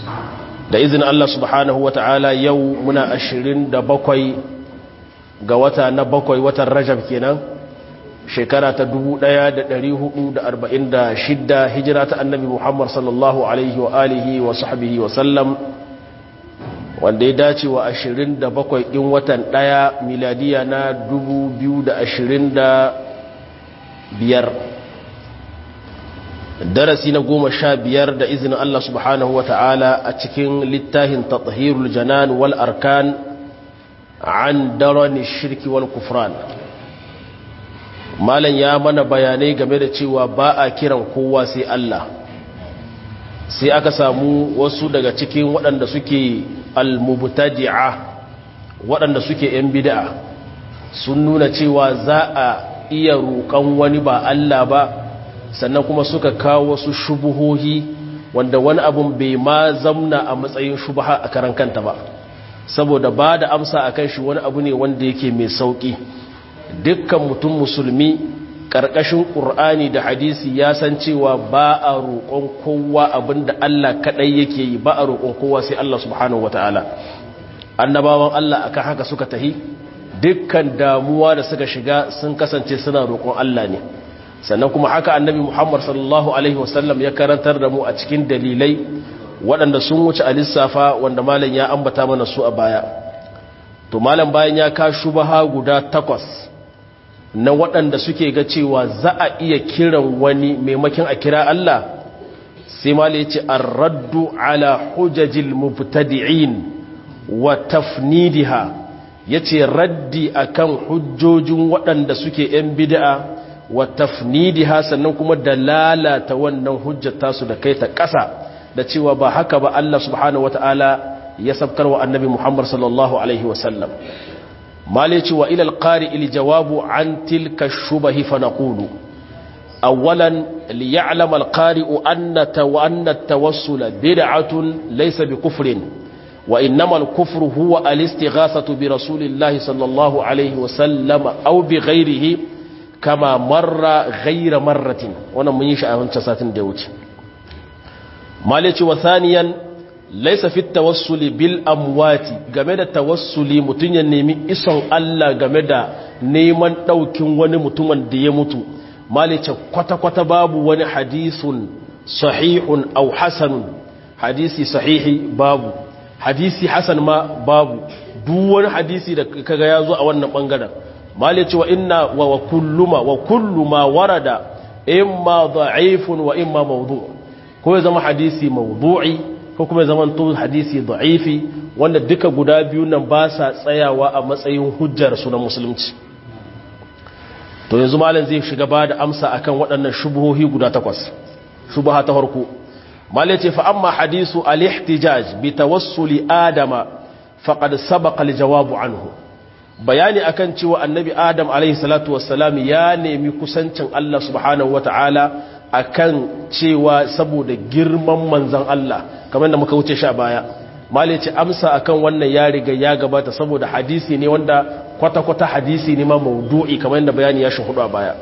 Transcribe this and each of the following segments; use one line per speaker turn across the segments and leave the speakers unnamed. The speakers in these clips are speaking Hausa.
da izinin Allah subhanahu wa ta'ala yau muna ashirin da bakwai ga wata na bakwai watan rajab kenan shekara ta dubu ɗaya da da da arba'in shidda hijira ta annabi muhammad sallallahu alaihi wa alihi wa sahbihi wa sallam wanda ya dace wa ashirin da bakwai ɗin watan ɗaya miladiya na dubu biyu da ashirin da biyar darasi na goma sha biyar da izinin Allah subhanahu wa ta'ala a cikin littafin tathirul janan wal arkan an darani shirki wal kufran malam ya mana bayanai game da cewa ba a kiran kowa sai Allah sai aka samu wasu daga cikin waɗanda suke almubtadi'a waɗanda suke ‘yan bid'a sun nuna cewa za a iya roƙon wani ba Allah ba sannan kuma suka kawo wasu shubuhohi wanda wani abun bai ma zamna a matsayin shubaha a karan kanta ba saboda ba da amsa a kan shi wani abu ne wanda yake mai sauƙi dukkan mutum musulmi ƙarƙashin ƙur'ani da hadisi ya san cewa ba a roƙon kowa abin da Allah kaɗai yake yi ba a roƙon kowa sai Allah subhanahu wa ta'ala annabawan Allah akan haka suka tahi dukkan damuwa da suka shiga sun kasance suna roƙon Allah ne sannan kuma haka annabi Muhammad sallallahu alaihi wasallam ya karantar da mu a cikin dalilai waɗanda sun wuce a lissafa wanda malam ya ambata mana su a baya to malam bayan ya ka shubaha guda takwas na waɗanda suke ga cewa za a iya kiran wani maimakin a kira Allah sai malam ya ce ar-raddu ala hujajil mubtadi'in wa tafnidiha yace raddi akan hujjojin waɗanda suke yan bid'a wa tafnidiha sannan kuma da lalata wannan hujjar tasu da kai ta ƙasa da cewa ba haka ba Allah subhanahu wata'ala ya sabkar wa annabi Muhammad sallallahu alaihi wasallam malici wa ila alqari il jawabu an tilka shubahi fa naqulu awalan liya'lam alqari'u anna tawanna at-tawassul bid'atun laysa bikufrin wa innama al-kufru huwa al-istighathatu bi rasulillahi sallallahu alaihi wasallam aw bi ghayrihi kama marra ghaira marratin wannan mun yi shi a wancan satin da ya wuce malici wa thaniyan laysa fi tawassuli bil amwati game da tawassuli mutun ya nemi ison Allah game da neman daukin wani mutumin da ya mutu malici kwata kwata babu wani hadisun sahihun aw hasanun hadisi sahihi babu hadisi hasan ma babu duk wani hadisi da kaga ya zo a wannan bangaren mali ce wa inna wa kulluma wa kullu ma warada imma da'ifun wa imma mawdu ko ya zama hadisi mawdu'i ko kuma ya zama to hadisi da'ifi wanda duka guda biyu nan ba sa tsayawa a matsayin hujjar su na musulunci to yanzu malam zai shiga ba da amsa akan waɗannan shubuhohi guda takwas shubuha ta farko malam ce fa amma hadisu al-ihtijaj bi tawassuli adama faqad sabaqa al-jawabu anhu bayani akan cewa annabi adam alaihi salatu wassalam ya nemi kusancin Allah subhanahu wata'ala akan cewa saboda girman manzan Allah kamar da muka wuce sha baya mali ce amsa akan wannan ya riga ya gabata saboda hadisi ne wanda kwata-kwata hadisi ne ma maudu'i kamar da bayani ya shuhudu a baya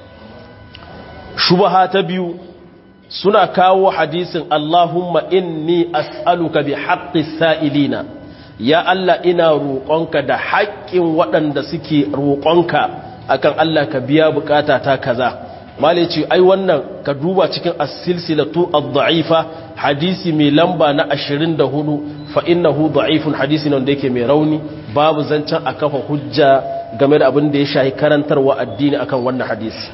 shubaha ta biyu suna kawo hadisin Allahumma inni as'aluka bi haqqis sa'ilina ya Allah ina roƙonka da haƙƙin waɗanda suke roƙonka akan Allah ka biya bukata ta kaza malai ce ai wannan ka duba cikin as-silsilatu ad-da'ifa hadisi mai lamba na 24 fa innahu da'ifun hadisi ne wanda yake mai rauni babu zancen a kafa hujja game da abin da ya shahi karantarwa addini akan wannan hadisi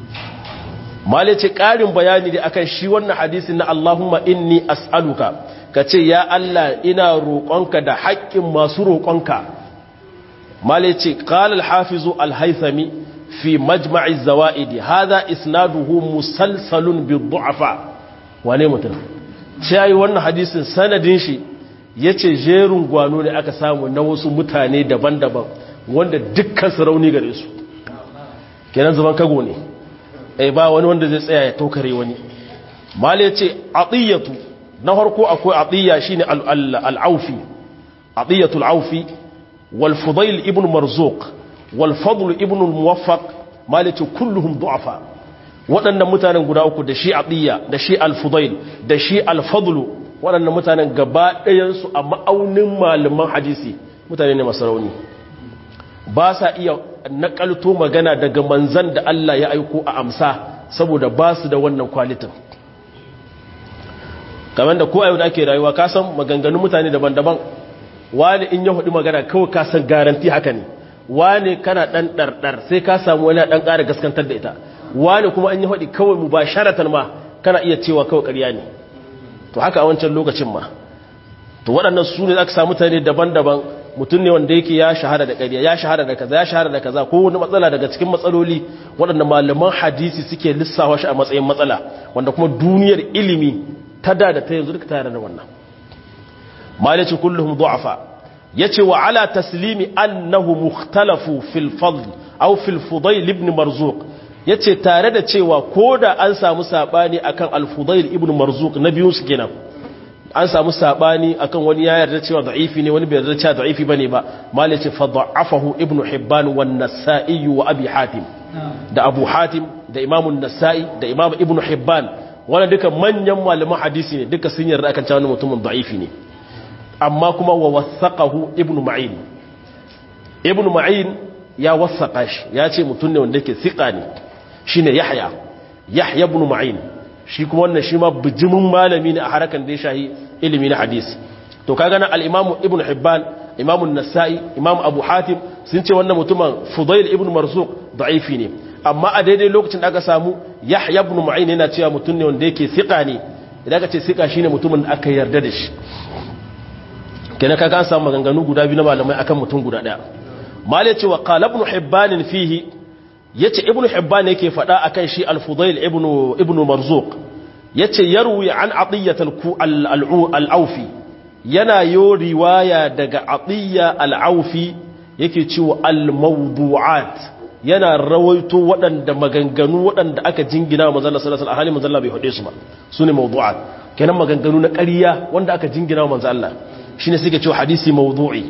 malai ce ƙarin bayani da akan shi wannan hadisi na Allahumma inni as'aluka ka ce ya Allah ina roƙonka da haƙƙin masu roƙonka male ce ƙalal hafizu alhaithami fi majma'i zawa'idi haza isnaduhu musalsalun bi du'afa wane mutum ce yayi wannan hadisin sanadin shi yace jerin gwano ne aka samu na wasu mutane daban-daban wanda dukkan su rauni gare su kenan zaman kago ne eh ba wani wanda zai tsaya ya tokare wani male ce atiyatu na harko akwai atiyya shine al-aufi atiyatul aufi wal fudail ibn marzuq wal fadl ibn al-muwaffaq malice kulluhum du'afa waɗannan mutanen guda uku da shi atiyya da shi al-fudail da shi al-fadl waɗannan mutanen gaba ɗayansu a ma'aunin malaman hadisi mutane ne masu rauni ba sa iya nakalto magana daga manzan da Allah ya aiko a amsa saboda ba su da wannan kwalitin kamar da ko a yau da ake rayuwa ka san maganganun mutane daban-daban wani in ya hudu magana kawai ka san garanti haka ne wani kana ɗan ɗarɗar sai ka samu wani ɗan ƙara gaskantar da ita wani kuma an yi hudu kawai mu ba sharatan ma kana iya cewa kawai ƙarya ne to haka a wancan lokacin ma to waɗannan su ne aka samu mutane daban-daban mutum ne wanda yake ya shahara da ƙarya ya shahara da kaza ya shahara da kaza ko wani matsala daga cikin matsaloli waɗanda malaman hadisi suke lissawa shi a matsayin matsala wanda kuma duniyar ilimi ta da da ta yanzu duka tare da wannan malici kulluhum du'afa yace wa ala taslimi annahu mukhtalafu fil fadl aw fil fudayl ibn marzuq yace tare da cewa koda an samu sabani akan al fudayl ibn marzuq na biyun su kenan an samu sabani akan wani ya yarda cewa da'ifi ne wani bai yarda cewa da'ifi bane ba mal yace fa da'afahu ibn hibban wan nasa'i wa abi hatim da abu hatim da imam an-nasa'i da imam ibn hibban wannan duka manyan malaman hadisi ne duka sun yarda akan cewa mutumin da'ifi ne amma kuma wa wasaqahu ibn ma'in ibn ma'in ya wasaqa shi ya ce mutum ne wanda yake thiqa ne shine yahya yahya ibn ma'in shi kuma wannan shi ma bijimin malami ne a harakan da ya shahi ilimi na hadisi to kaga na al-imam ibn hibban imam an-nasa'i imam abu hatim sun ce wannan mutumin fudayl ibn marzuq da'ifi ne amma a daidai lokacin da aka samu yahya ibn ma'in yana cewa mutum ne wanda yake thiqa ne idan aka ce thiqa shine mutumin da aka yarda da shi kenan kaga an samu maganganu guda biyu na malamai akan mutum guda daya malai ce wa qala ibn hibban fihi yace ibnu hibban yake fada akan shi al-fudayl ibnu ibnu marzuq yace yarwi an atiyat al-aufi yana yo riwaya daga atiya al-aufi yake cewa al-mawdu'at yana rawaito waɗanda maganganu waɗanda aka jingina wa manzon sallallahu alaihi wasallam manzon bai hade su ba sune mawdu'at kenan maganganu na ƙarya wanda aka jingina wa manzon Allah shine suke cewa hadisi mawdu'i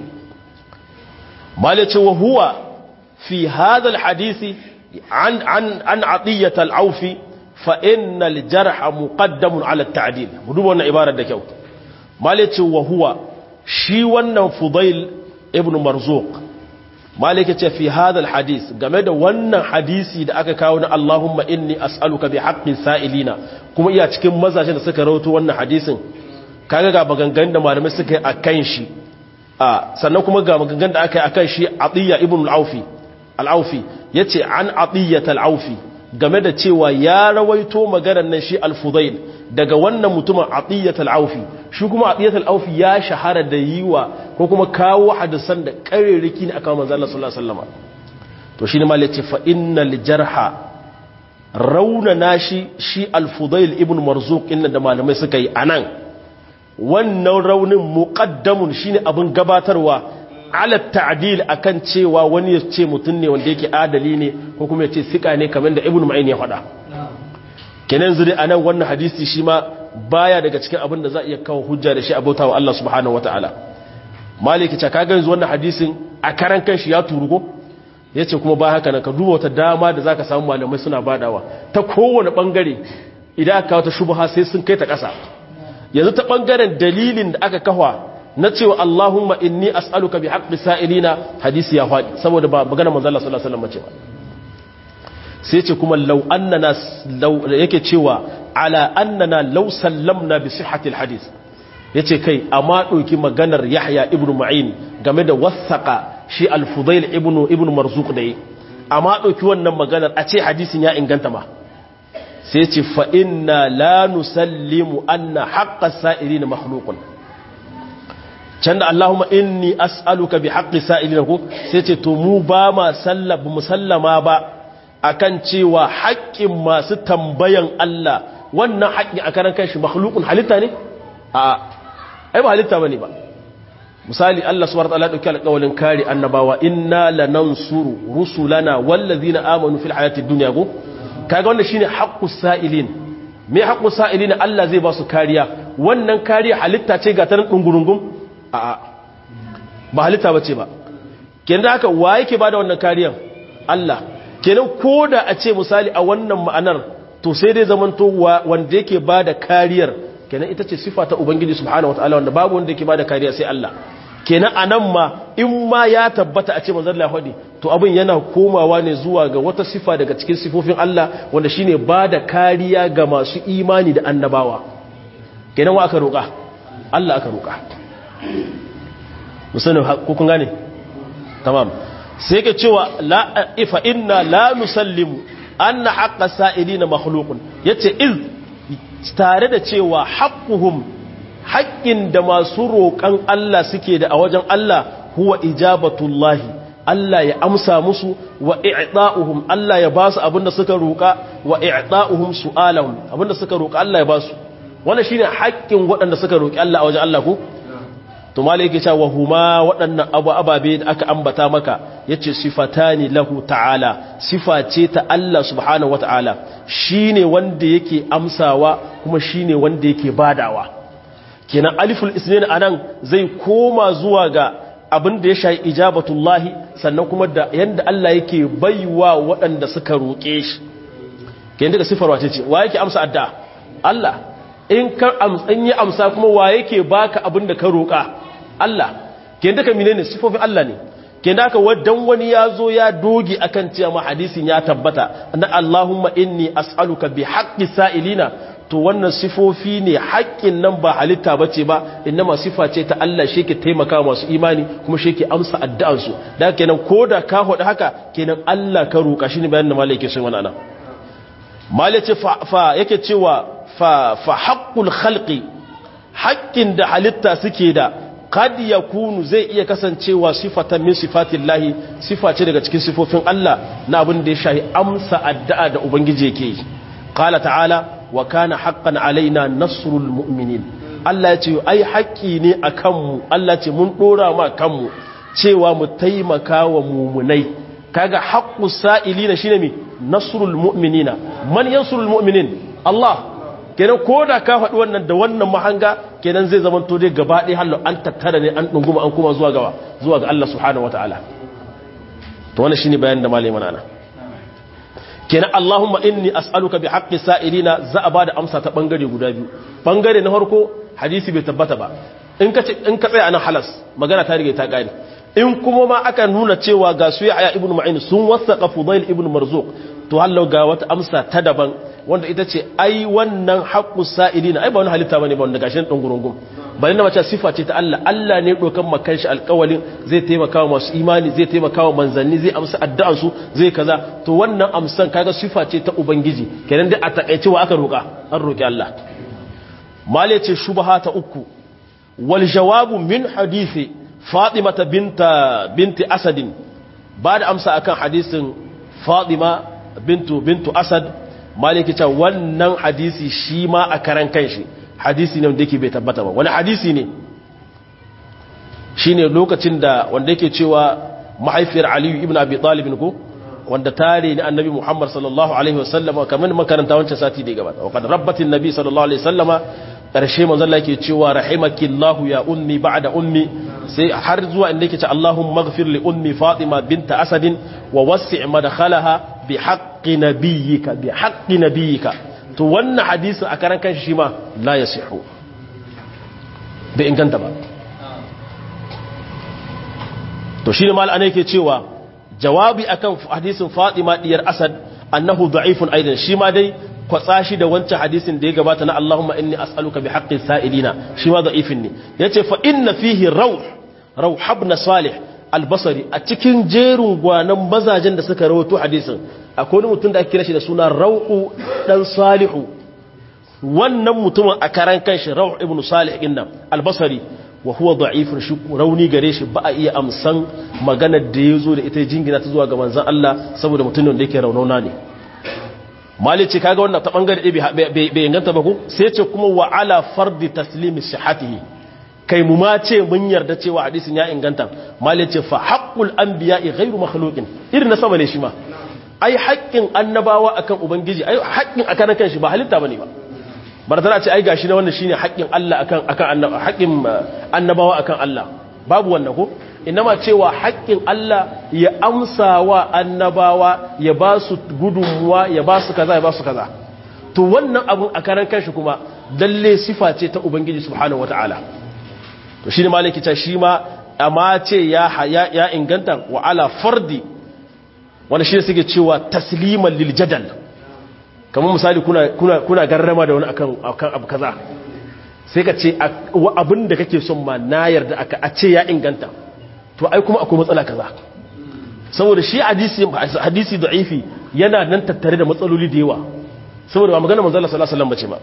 malai ce wa huwa في هذا الحديث عن عن عن عطية العوفي فإن الجرح مقدم على التعديل مدوب wannan ibarar da kyau malike wa huwa shi wannan fudail ibn marzuq malike ce fi hadha alhadith game da wannan hadisi da aka kawo na Allahumma inni as'aluka bi haqqi sa'ilina kuma iya cikin mazajin da suka rawaito wannan hadisin kaga ga maganganun da malamai suka yi akan shi a sannan kuma ga maganganun da aka yi akan shi atiya ibn al-aufi al'aufi ya ce an aɗiyyata al'aufi game da cewa ya rawaito maganar nan shi al-fudail daga wannan mutumin aɗiyyata al'aufi shi kuma aɗiyyata al'aufi ya shahara da yi wa ko kuma kawo hadisan da ƙarerriki ne aka manzan Allah sallallahu Alaihi wasallama to shi ne ma lece fa'innal jarha raunana shi shi al-fudail ibn marzuk inda da malamai suka yi a nan wannan raunin muƙaddamun shi ne abin gabatarwa ala ta'dil akan cewa wani ya ce mutum ne wanda yake adali ne ko kuma ya ce sika ne kamar da ibnu ma'in ya faɗa kenan zuri anan wannan hadisi shi ma baya daga cikin abin da za a iya kawo hujja da shi abota wa Allah subhanahu wataala maliki ta kaga yanzu wannan hadisin a karan kanshi ya turugo yace kuma ba haka nan ka duba wata dama da zaka samu malamai suna badawa ta kowane bangare idan aka kawo ta shubha sai sun kai ta ƙasa yanzu ta bangaren dalilin da aka kafa na cewa Allahumma inni as'aluka bi haqqi sa'ilina hadisi ya faɗi saboda ba magana manzo Allah sallallahu alaihi wasallam ba sai ce kuma law annana law yake cewa ala annana law sallamna bi sihhati alhadith yace kai amma dauki maganar Yahya ibn Ma'in game da wasaqa shi al-Fudail ibn ibn Marzuq da yi amma dauki wannan maganar a ce hadisin ya inganta ma sai ce fa inna la nusallimu anna haqqa sa'ilina makhluqun can da Allahumma inni as'aluka bi haqqi sa'ilina ko sai ce to mu ba ma sallaba musallama ba akan cewa haƙƙin masu tambayan Allah wannan haƙƙi a karan kanshi makhluqun halitta ne a ai ba halitta bane ba misali Allah subhanahu wa ta'ala dauki alƙawalin kare annabawa inna lanansuru rusulana wallazina amanu fil hayatid dunya go kaga wannan shine haqqus sa'ilin me haqqus sa'ilin Allah zai ba su kariya wannan kariya halitta ce ga tarin dungurungum a'a ba halitta bace ba kenan haka wa yake bada wannan kariyan Allah kenan koda a ce misali a wannan ma'anar to sai dai zamanto wanda yake bada kariyar kenan ita ce sifa ta ubangiji subhanahu wataala wanda babu wanda yake bada kariya sai Allah kenan anan ma in ma ya tabbata a ce manzon Allah hadi to abin yana komawa ne zuwa ga wata sifa daga cikin sifofin Allah wanda shine bada kariya ga masu imani da annabawa kenan wa aka roƙa Allah aka roƙa musanin ko kun gane tamam sai ke cewa la ifa inna la nusallimu anna haqqa sa'ilina makhluqun yace iz tare da cewa haqquhum haƙƙin da masu roƙan Allah suke da a wajen Allah huwa ijabatullahi Allah ya amsa musu wa i'ta'uhum Allah ya basu abinda suka roƙa wa i'ta'uhum su'alahum abinda suka roƙa Allah ya basu wannan shine haƙƙin waɗanda suka roƙi Allah a wajen Allah ko to malai yake cewa huma waɗannan abu ababe da aka ambata maka yace sifatani lahu ta'ala sifa ce ta Allah subhanahu wata'ala shine wanda yake amsawa kuma shine wanda yake badawa kenan aliful isnin anan zai koma zuwa ga abin da ya shayi ijabatullahi sannan kuma da yanda Allah yake baiwa waɗanda suka roƙe shi kenan daga sifar wace ce wa yake amsa addu'a Allah in ka in yi amsa kuma wa yake baka abin da ka roƙa Allah kenan daga menene sifofin Allah ne kenan haka wadan wani ya zo ya doge akan cewa hadisin ya tabbata na Allahumma inni as'aluka bi haqqi sa'ilina to wannan sifofi ne haƙƙin nan ba halitta ba ce ba ma sifa ce ta Allah shi ke taimaka masu imani kuma shi ke amsa addu'ansu da kenan ko da ka haɗu haka kenan Allah ka roƙa shi ne bayan da malai ke sun wani ana malai ce fa yake cewa fa haƙƙul halƙi haƙƙin da halitta suke da kad ya kunu zai iya kasancewa sifatan min sifatin lahi sifa ce daga cikin sifofin Allah na abin da ya shahi amsa addu'a da Ubangiji yake yi qala ta'ala wa kana haqqan alaina nasrul mu'minin Allah ya ce ai haƙƙi ne a kanmu Allah ce mun dora ma kanmu cewa mu taimaka wa mumunai kaga haqqu sa'ilina shine mi nasrul mu'minina man yansurul mu'minin Allah kenan koda ka faɗi wannan da wannan mahanga kenan zai zama to dai gaba ɗaya hallo an tattara ne an dunguma an kuma zuwa ga zuwa ga Allah subhanahu wataala to wannan shine bayanin da malai mana kenan Allahumma inni as'aluka bi haqqi sa'ilina za a bada amsa ta bangare guda biyu bangare na farko hadisi bai tabbata ba in ka in ka tsaya anan halas magana ta rige ta gane in kuma ma aka nuna cewa ga su ya ibnu ma'in sun wasaqa fudail ibnu marzuq to hallo ga wata amsa ta daban wanda ita ce ai wannan haqqu sa'ilina ai ba wani halitta bane ba wanda gashin dan gurungum bari na mace sifa ce ta Allah Allah ne dokan makan shi alƙawalin zai taimaka wa masu imani zai taimaka wa manzanni zai amsa addu'an su zai kaza to wannan amsan kaga sifa ce ta ubangiji kenan dai a takaice wa aka roka an roki Allah mali ce shubha ta uku wal jawabu min hadisi fatima binta binti asad ba da amsa akan hadisin fatima bintu bintu asad maliki ce wannan hadisi shi ma a karan kanshi hadisi ne wanda yake bai tabbata ba wani hadisi ne shine lokacin da wanda yake cewa mahaifiyar aliyu ibn abi talib ko wanda tare ni annabi muhammad sallallahu alaihi wasallam kamar makaranta wancan sati da gabata wa kad rabbatin nabi sallallahu alaihi wasallama karshe manzon Allah yake cewa rahimakillahu ya ummi ba'da ummi sai har zuwa inda yake ce Allahumma ighfir li ummi Fatima bint Asad wa wasi' madkhalaha bi haqqi nabiyyika bi haqqi nabiyyika to wannan hadisi a karan kanshi shi ma la yasihu bai inganta ba to shine mal ana yake cewa jawabi akan hadisin Fatima diyar Asad annahu da'ifun aidan shi ma dai kwatsa shi da wancan hadisin da ya gabata na Allahumma inni as'aluka bi haqqi sa'ilina shi ma da'ifin ne yace fa inna fihi rawh rawh ibn salih al-basri a cikin jerin gwanan mazajen da suka rawaito hadisin akwai wani mutum da ake kira shi da suna rawhu dan salihu wannan mutumin a karan kanshi rawh ibn salih din nan al-basri wa huwa da'ifun shi rauni gare shi ba a iya amsan maganar da yazo da ita jingina ta zuwa ga manzon Allah saboda mutumin da yake raunauna ne mali ce kaga wannan ta bangare bai inganta ba ku sai ce kuma wa ala fardi taslimi sihhatihi kai mu ma ce mun yarda cewa hadisin ya inganta mali ce fa haqqul anbiya'i ghairu makhluqin irin na sama ne shi ma ai haƙƙin annabawa akan ubangiji ai haƙƙin akan kan shi ba halitta bane ba barzana ce ai gashi na wannan shine haƙƙin Allah akan akan haƙƙin annabawa akan Allah babu wannan ko inama cewa haƙƙin Allah ya amsa wa annabawa ya ba su gudunmuwa ya ba su kaza ya ba su kaza to wannan abun a karan kanshi kuma lalle sifa ce ta ubangiji subhanahu wataala to shine maliki ta shi ma amma ce ya ya inganta wa ala fardi wanda shi suke cewa tasliman lil jadal kamar misali kuna kuna kuna garrama da wani akan akan abu kaza sai ka ce abin da kake son ma na yarda aka a ce ya inganta to ai kuma akwai matsala kaza saboda shi hadisi hadisi da'ifi yana nan tattare da matsaloli da yawa saboda ba magana manzo Allah sallallahu alaihi wasallam bace ba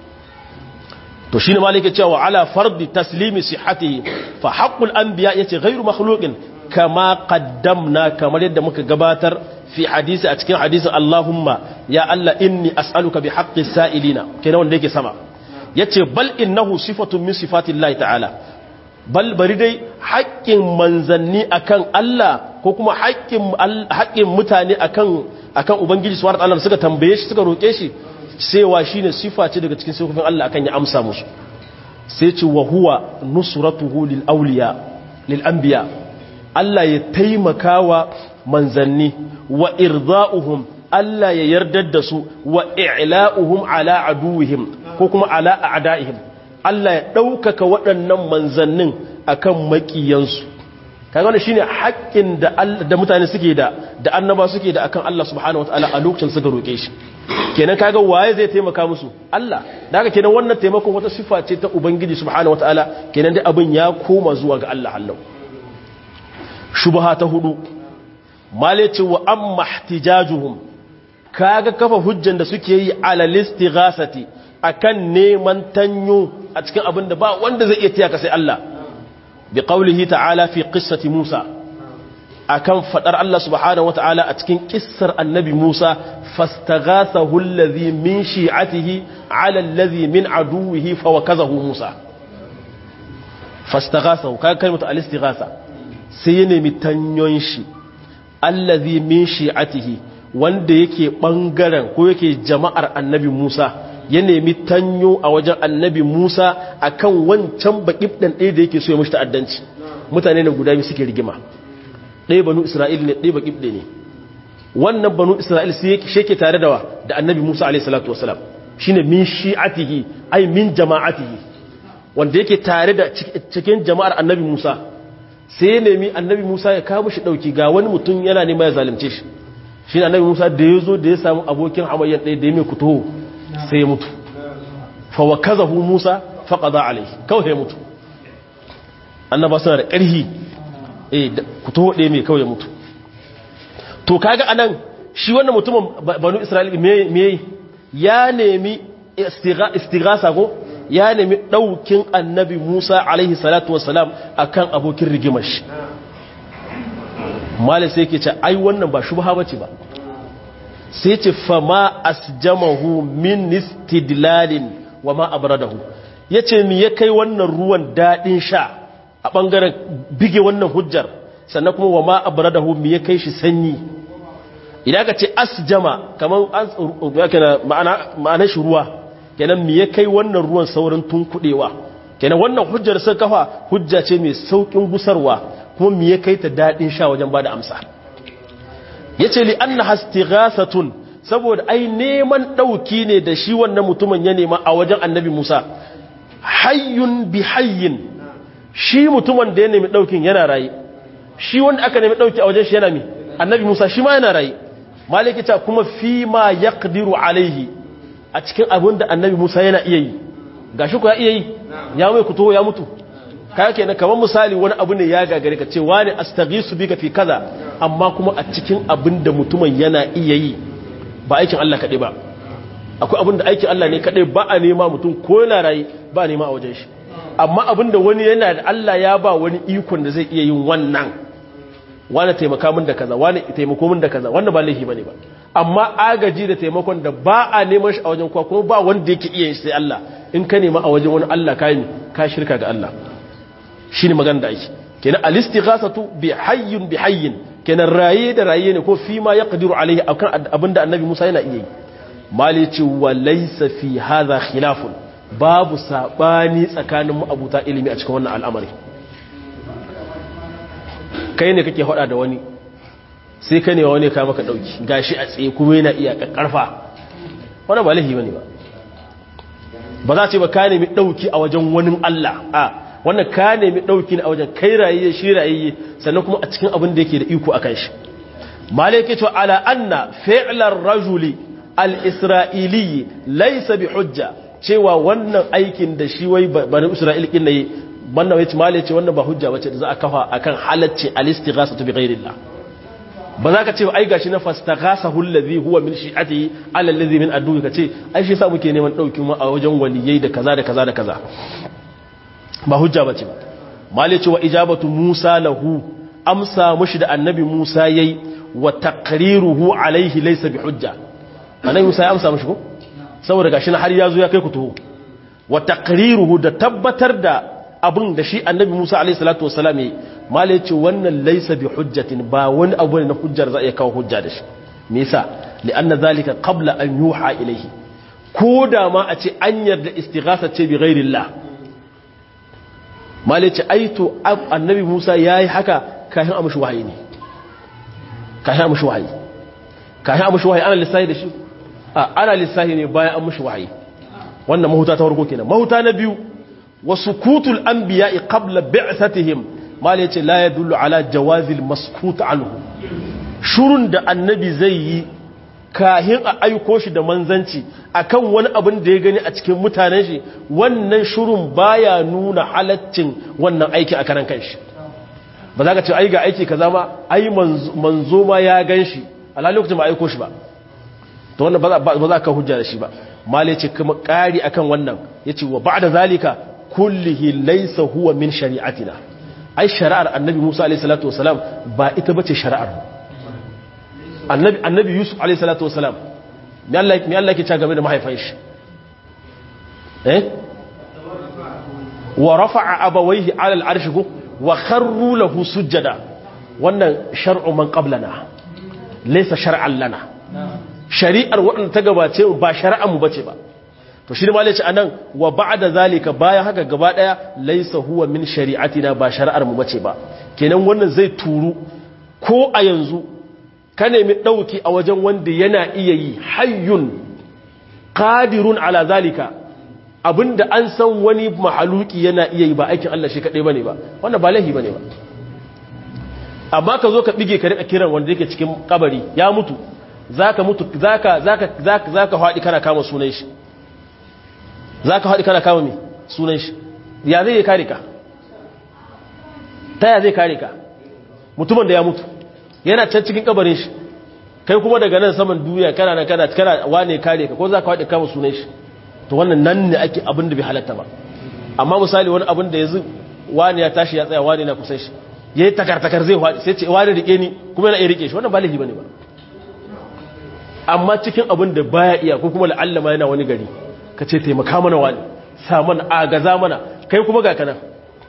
to shine malike cewa ala fardi taslimi sihhatihi fa haqqul anbiya yace ghairu makhluqin kama qaddamna kamar yadda muka gabatar fi hadisi a cikin hadisin Allahumma ya Allah inni as'aluka bi haqqis sa'ilina kenan wanda yake sama yace bal innahu sifatun min sifatillahi ta'ala bal bari dai haƙƙin manzanni akan Allah ko kuma haƙƙin mutane akan akan ubangiji subhanahu wa ta'ala suka tambaye shi suka roke shi cewa shine sifa ce daga cikin sifofin Allah akan ya amsa musu sai ce wa huwa nusratuhu lil awliya lil anbiya Allah ya taimakawa manzanni wa irda'uhum Allah ya yardar da su wa i'la'uhum ala aduwihim ko kuma ala a'da'ihim Allah ya ɗaukaka waɗannan manzannin akan makiyansu kaga wannan shine haƙƙin da da mutane suke da da annaba suke da akan Allah subhanahu wataala a lokacin suka roke shi kenan kaga waye zai taimaka musu Allah da haka kenan wannan taimakon wata sifa ce ta ubangiji subhanahu wataala kenan dai abin ya koma zuwa ga Allah Allah shubha ta hudu malaci wa amma ihtijajuhum kaga kafa hujjan da suke yi ala listighasati akan neman tanyo a cikin abin da ba wanda zai iya tiyaka sai Allah bi qaulihi ta'ala fi qissati Musa akan fadar Allah subhanahu wata'ala a cikin kissar annabi Musa fastaghathahu alladhi min shi'atihi 'ala alladhi min aduwwihi fawakazahu Musa fastaghathahu kaga kalmatu al-istighatha sai ya nemi tanyon shi alladhi min shi'atihi wanda yake bangaren ko yake jama'ar annabi Musa ya nemi tanyo a wajen annabi Musa akan wancan baƙibɗan ɗaya da yake so ya mashi ta'addanci mutane ne guda biyu suke rigima ɗaya banu Isra'il ne ɗaya baƙibɗe ne wannan banu Isra'il sai yake tare da wa da annabi Musa alaihi salatu wasalam shine min shi'atihi ai min jama'atihi wanda yake tare da cikin jama'ar annabi Musa sai ya nemi annabi Musa ya kawo shi ɗauki ga wani mutum yana nema ya zalunce shi shine annabi Musa da ya zo da ya samu abokin hamayyan ɗaya da ya mai kutuho sai ya mutu fawakazahu Musa faqada alayhi kawai ya mutu annaba suna da ƙarhi eh ku taho ɗaya mai kawai ya mutu to kaga anan shi wannan mutumin banu Isra'ila me me ya nemi istighasa ko ya nemi daukin annabi Musa alaihi salatu wassalam akan abokin rigimar shi malai sai yake ce ai wannan ba shubha bace ba sai ce fama asjamahu min istidlalin wa ma abradahu yace mi ya kai wannan ruwan dadin sha a bangaren bige wannan hujjar sannan kuma wa ma abradahu mi ya kai shi sanyi idan ka ce asjama kaman an ma'ana ma'ana shi ruwa kenan mi ya kai wannan ruwan saurin tunkudewa kenan wannan hujjar sun kafa hujja ce mai saukin gusarwa kuma mi ya kai ta dadin sha wajen bada amsa ya ce li an hastighathatun saboda ai neman ɗauki ne da shi wannan mutumin ya nema a wajen annabi musa hayyun bi hayyin shi mutumin da ya nemi ɗaukin yana raye shi wanda aka nemi ɗauki a wajen shi yana mi annabi musa shi ma yana raye malikita kuma fi ma ya alaihi a cikin abin da annabi musa yana iya yi ga shi ku ya iya yi ya mai kuto ya mutu kaya kenan kamar misali wani abu ne ya gagare ka ce wani astaghisu bika fi kaza amma kuma a cikin abin da mutumin yana iya yi ba aikin Allah kaɗai ba akwai abin da aikin Allah ne kaɗai ba a nema mutum ko yana rayu ba a nema a wajen shi amma abin da wani yana da Allah ya ba wani ikon da zai iya yin wannan wani taimaka min da kaza wani taimako min da kaza wannan ba laifi bane ba amma agaji da taimakon da ba a neman shi a wajen kowa kuma ba wanda yake iya yin sai Allah in ka nema a wajen wani Allah ka yi ka shirka ga Allah shine magana da ake kenan al-istighasatu bi hayyin bi hayyin kenan raye da raye ne ko fi ma yaqdiru alaihi akan abinda annabi Musa yana iya yi mali ce wa laysa fi hadha khilafun babu sabani tsakanin mu abuta ilimi a cikin wannan al'amari kai ne kake hada da wani sai ka ne wani ka maka dauki gashi a tsaye kuma yana iya karfa wannan ba lahi bane ba ba za ce ba ka nemi ɗauki a wajen wani Allah a wannan ka nemi ɗauki ne a wajen kai rayayye shi rayayye sannan kuma a cikin abin da yake da iko a kan shi malai ke cewa ala anna fi'lar rajuli al-isra'ili laysa bi hujja cewa wannan aikin da shi wai bani isra'il kin ne wannan wai malai ce wannan ba hujja bace da za a kafa akan halacci al-istighasatu bi ghairillah ba za ka ce ai gashi na fastaghasahu allazi huwa min shi'atihi ala allazi min aduwi ka ce ai shi sa muke neman dauki mu a wajen waliyai da kaza da kaza da kaza ba hujja bace ba mali ce wa ijabatu Musa lahu amsa mushi da annabi Musa yayi wa taqriruhu alaihi laysa bi hujja annabi Musa ya amsa mushi ko saboda gashi na har yazo ya kai ku tuho wa taqriruhu da tabbatar da abin da shi annabi Musa alaihi salatu wassalam yayi mala yace wannan laysa bi hujjatin ba wani abu ne na hujjar za a iya kawo hujja da shi me yasa li'anna zalika qabla an yuha ilayhi ko da ma a ce an yarda istighatha ce bi ghairillah mala yace ai to annabi Musa yayi haka kafin amshi wahayi ne kafin amshi wahayi kafin amshi wahayi ana lissahi da shi a ana lissahi ne bayan amshi wahayi wannan mahuta ta farko kenan mahuta na biyu وسكوت الأنبياء قبل بعثتهم ما ليتي لا يدل على جواز المسكوت عنه شرون da annabi zai yi kahin a aiko shi da manzanci akan wani abin da ya gani a cikin mutanen shi wannan shurun baya nuna halaccin wannan aiki a karan kanshi ba za ka ce ai ga aiki kaza ma ai manzo ma ya gan shi alhali lokacin ba aiko shi ba to wannan ba za ka hujja da shi ba mali ce kuma ƙari akan wannan yace wa ba'da zalika kullihi laysa huwa min shari'atina ai shari'ar annabi Musa alayhi salatu wasalam ba ita bace shari'ar annabi annabi Yusuf alayhi salatu wasalam me Allah me Allah yake cewa game da mahaifin shi eh wa rafa'a abawayhi ala al-arsh wa kharru lahu sujada wannan shar'u man qablana laysa shar'an lana shari'ar wadanda ta gabace ba shari'ar mu bace ba to shi ne malai ce anan wa ba'da zalika bayan haka gaba daya laysa huwa min shari'atina ba shari'ar mu bace ba kenan wannan zai turu ko a yanzu ka nemi dauki a wajen wanda yana iya yi hayyun qadirun ala zalika abinda an san wani mahaluki yana iya yi ba aikin Allah shi kadai bane ba wannan ba lahi bane ba amma ka zo ka bige ka rika kiran wanda yake cikin kabari ya mutu zaka mutu zaka zaka zaka zaka fadi kana kama sunan shi za ka haɗi kana kama mai sunan shi ya zai yi kare ka ta ya zai kare ka mutumin da ya mutu yana can cikin kabarin shi kai kuma daga nan saman duniya kana na kana kana wane kare ka ko za ka haɗi kama sunan shi to wannan nan ne ake abin da bai halatta ba amma misali wani abin da yanzu wani ya tashi ya tsaya wani na kusan shi ya yi takartakar zai haɗi sai ce wani rike ni kuma yana iya rike shi wannan ba laifi ba ne ba amma cikin abin da baya iya ko kuma la'allama yana wani gari ka ce taimaka mana wani saman agaza mana kai kuma ga kanan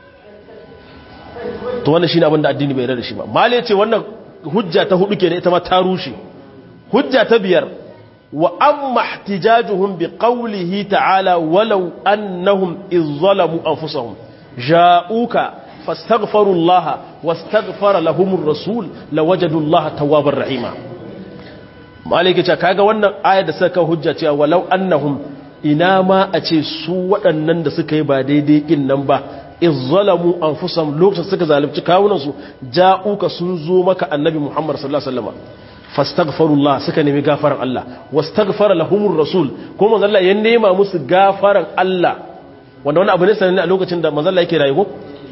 to wannan shine abin da addini bai rada shi ba mali ce wannan hujja ta hudu kenan ita ma ta rushe hujja ta biyar wa amma ihtijajuhum bi qawlihi ta'ala walau annahum iz zalamu anfusahum ja'uka fastaghfirullaha wastaghfara lahumur rasul lawajadullaha tawwabar rahima malike ce kaga wannan ayar da suka hujja cewa walau annahum ina ma a ce su waɗannan da suka yi ba daidai ƙin nan ba izzalamu anfusam lokacin suka zalunci kawunansu ja'uka sun zo maka annabi Muhammad sallallahu alaihi wasallam fastaghfirullah suka nemi gafaran Allah wastaghfara lahumur rasul ko manzo Allah ya nema musu gafaran Allah wanda wani abu ne sanin a lokacin da manzo Allah yake rayuwa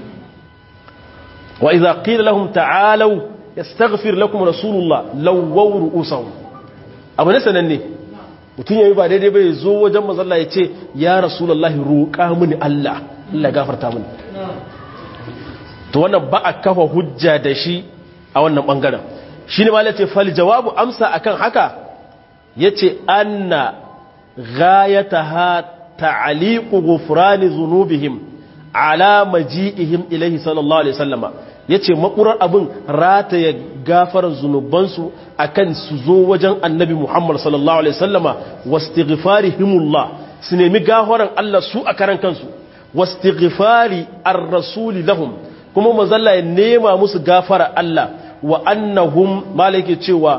wa idza qila lahum ta'alu yastaghfir lakum rasulullah lawaw ru'usahum abu ne sanin ne mutum yayi ba daidai bai zo wajen manzo Allah ya ce ya rasulullahi roƙa mini Allah Allah gafarta mini to wannan ba a kafa hujja da shi a wannan bangaren shi ne malace fal jawabu amsa akan haka yace anna ghayataha ta'liqu ghufrani dhunubihim ala maji'ihim ilayhi sallallahu alaihi wasallama yace makurar abin rataya gafarar zunubansu akan su zo wajen annabi Muhammad sallallahu alaihi wasallama wastighfarihimullah su nemi gafaran Allah su a karan kansu wastighfari ar-rasuli lahum kuma mazalla ya nema musu gafara Allah wa annahum malaki cewa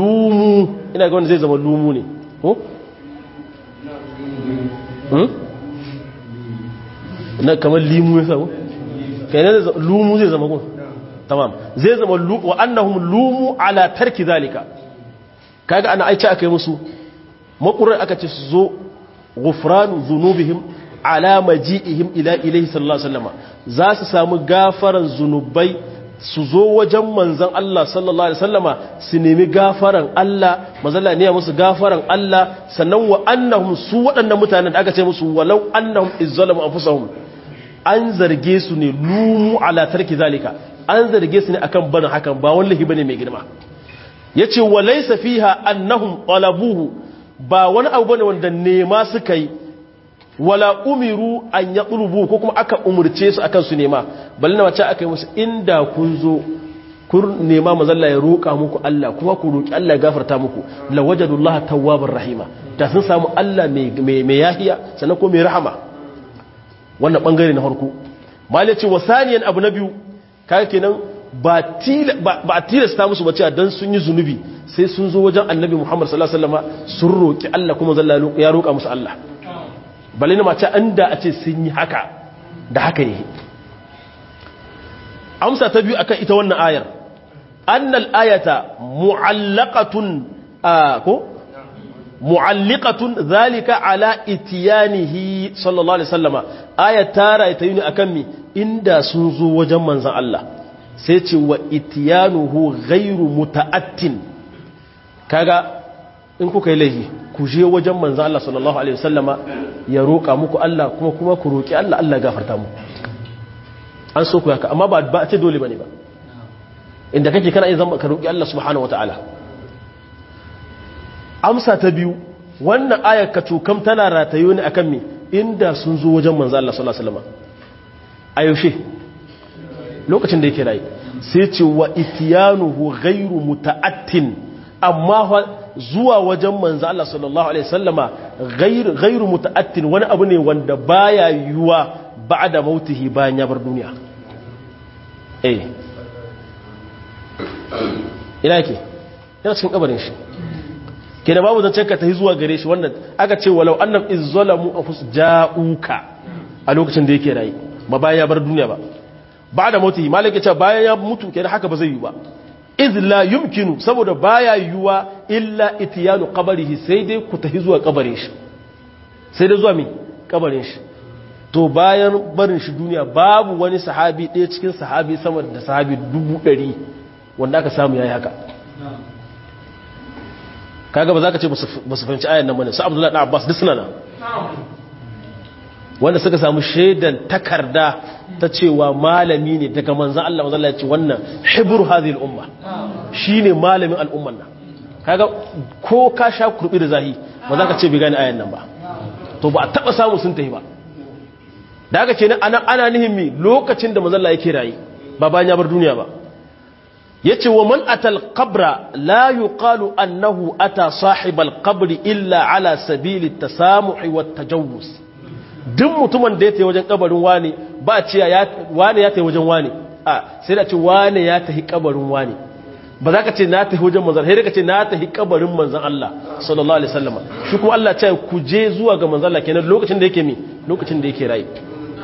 lumu ina ga wanda zai zama lumu ne ko hmm na kamar limu ya samu kai ne lumu zai zama gun tamam zai zama wa annahum lumu ala tarki zalika kaga ana aice aka yi musu makurar aka ce su zo ghufranu dhunubihim ala maji'ihim ila ilayhi sallallahu alaihi wasallam za su samu gafaran zunubai su zo wajen manzon Allah sallallahu alaihi wasallama su nemi gafaran Allah mazalla ne musu gafaran Allah sannan wa annahum su waɗannan mutanen da aka ce musu walau annahum izzalamu anfusahum an zarge su ne lumu ala tarki zalika an zarge su ne akan barin hakan ba wallahi bane mai girma yace walaysa fiha annahum talabuhu ba wani abu bane wanda nema suka yi wala umiru an yatlubu ko kuma aka umurce su akan su nema balle na wace aka yi musu inda kun zo kun nema mazalla ya roƙa muku Allah kuma ku roƙi Allah ya gafarta muku la wajadullaha tawwabar rahima da sun samu Allah mai mai yahiya sannan ko mai rahama wannan bangare na farko malai ce wasaniyan abu na biyu kaga kenan ba a tilasta musu ba cewa dan sun yi zunubi sai sun zo wajen annabi Muhammad sallallahu alaihi wasallam sun roki Allah kuma zalla ya roka musu Allah balle ne mace an da a ce sun yi haka da haka yi amsa ta biyu akan ita wannan ayar annal ayata mu'allaqatun ko mu'alliqatun zalika ala itiyanihi sallallahu alaihi wasallama ayat tara ita yi akan mi inda sun zo wajen manzon Allah sai ce wa itiyanuhu ghairu muta'attin kaga in kuka yi laifi ku je wajen manzon Allah sallallahu alaihi wasallama ya roka muku Allah kuma kuma ku roki Allah Allah gafarta muku an so ku haka amma ba ba ce dole bane ba inda kake kana yin zama ka roki Allah subhanahu wataala amsa ta biyu wannan ayar ka cukam tana ratayo ne akan me inda sun zo wajen manzo Allah sallallahu alaihi wasallam a yaushe lokacin da yake rayi sai ce wa itiyanuhu ghairu muta'attin amma zuwa wajen manzo Allah sallallahu alaihi wasallama ghairu ghairu muta'attin wani abu ne wanda baya yuwa ba'da mautihi bayan ya bar duniya eh ina yake yana cikin kabarin shi ke da babu zancen ka tafi zuwa gare shi wannan aka ce walau annam izzalamu anfus ja'uka a lokacin da yake rayi ba bayan ya bar duniya ba ba da mutu malaka ce bayan ya mutu kenan haka ba zai yi ba iz la yumkinu saboda baya yiwa illa itiyanu qabrihi sai dai ku tafi zuwa kabarin shi sai dai zuwa mi kabarin shi to bayan barin shi duniya babu wani sahabi ɗaya cikin sahabi sama da sahabi dubu ɗari wanda aka samu yayi haka kaga ba za ka ce ba su fahimci ayan nan bane su abdullahi ɗan abbas duk suna nan wanda suka samu shaidan takarda ta cewa malami ne daga manzan Allah manzan Allah ya ce wannan hibru hadhihi al-umma shine malamin al'umman nan kaga ko ka sha kurbi da zahi ba za ka ce bai gane ayan nan ba to ba a taba samu sun tafi ba da haka kenan ana ana nihin mi lokacin da manzan Allah yake rayi ba bayan ya bar duniya ba yace wa man atal qabra la yuqalu annahu ata sahibal qabri illa ala sabili tasamuhi wat tajawuz duk mutumin da ya tafi wajen kabarin wani ba ce ya wani ya tafi wajen wani a sai da ce wani ya tafi kabarin wani ba za ka ce na tafi wajen manzan sai ka ce na tafi kabarin manzan Allah sallallahu alaihi wasallam shi kuma Allah ce ku je zuwa ga manzan Allah kenan lokacin da yake mi lokacin da yake rayu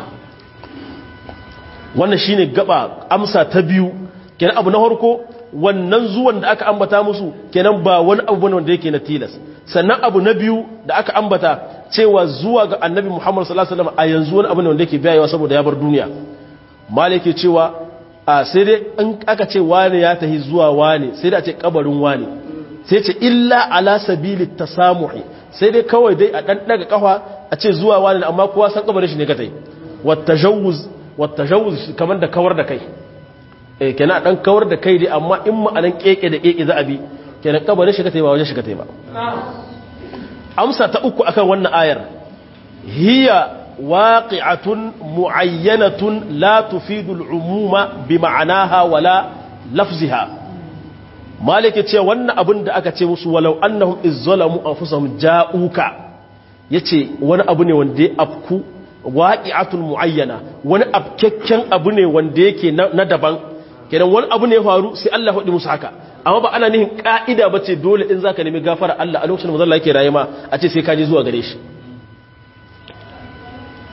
wannan shine gaba amsa ta biyu kenan abu na farko wannan zuwan da aka ambata musu kenan ba wani abu bane wanda yake na tilas sannan abu na biyu da aka ambata cewa zuwa ga annabi Muhammad sallallahu alaihi wasallam a yanzu wani abu ne wanda yake biyayewa saboda ya bar duniya malike cewa a sai dai in aka ce wani ya tahi zuwa wani sai dai a ce kabarin wani sai ce illa ala sabili tasamuhi sai dai kawai dai a dan daga kafa a ce zuwa wani amma kowa san kabarin shi ne ka tai wat tajawuz wat tajawuz kamar da kawar da kai eh kenan dan kawar da kai dai amma in ma'anan keke da keke za a bi kenan kabarin shi ka tai ba wajen shi ka tai ba amsa ta uku akan wannan ayar hiya waqi'atun mu'ayyanatun la tufidu al'umuma bi ma'anaha wala lafziha malike ce wannan abin da aka ce musu walau annahum izzalamu anfusahum ja'uka yace wani abu ne wanda ya afku waqi'atun mu'ayyana wani afkekken abu ne wanda yake na daban kenan wani abu ne ya faru sai Allah ya faɗi musu haka amma ba ana nihin ka'ida ba ce dole in za ka nemi gafara Allah a lokacin da mazalla yake raye ma a ce sai ka je zuwa gare shi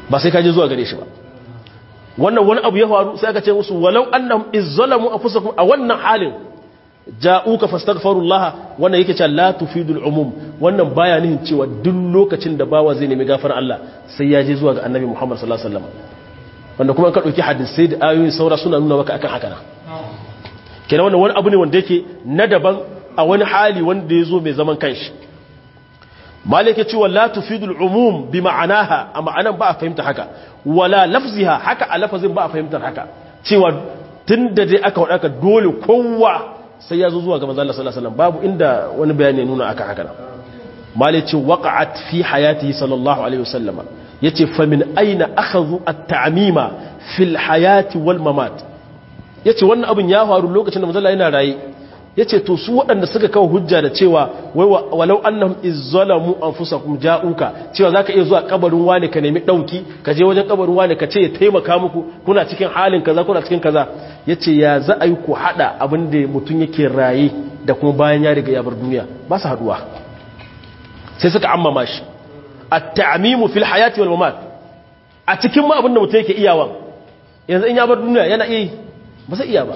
ba sai ka je zuwa gare shi ba wannan wani abu ya faru sai aka ce musu walau annahum izzalamu anfusakum a wannan halin ja'uka fastaghfirullah wannan yake cewa la tufidul umum wannan baya nihin cewa duk lokacin da bawa zai nemi gafarar Allah sai ya je zuwa ga annabi Muhammad sallallahu alaihi wasallam wanda kuma ka dauki hadisi da ayoyin saura suna nuna maka akan haka na kenan wannan wani abu ne wanda yake na daban a wani hali wanda ya zo mai zaman kanshi malike cewa la tufidul umum bi ma'anaha a ma'anan ba a fahimta haka wala lafziha haka a lafazin ba a fahimtar haka cewa tunda dai aka wadaka dole kowa sai ya zo zuwa ga manzo Allah sallallahu alaihi wasallam babu inda wani bayani nuna aka haka malike ce waqa'at fi hayatihi sallallahu alaihi wasallam yace fa min aina akhadhu at-ta'mima fil hayati wal mamat yace wannan abin ya faru lokacin da manzo Allah yana raye ya ce to su waɗanda suka kawo hujja da cewa walau annahum izzalamu anfusakum ja'uka cewa zaka iya zuwa kabarin wani ka nemi dauki ka je wajen kabarin wani ka ce ya taimaka muku kuna cikin halin kaza kuna cikin kaza yace ya za a yi ku hada abin da mutum yake raye da kuma bayan ya riga ya bar duniya ba su haduwa sai suka ammama shi at-ta'mimu fil hayati wal mamat a cikin ma abin da mutum yake iyawa yanzu in ya bar duniya yana iya ba sai iya ba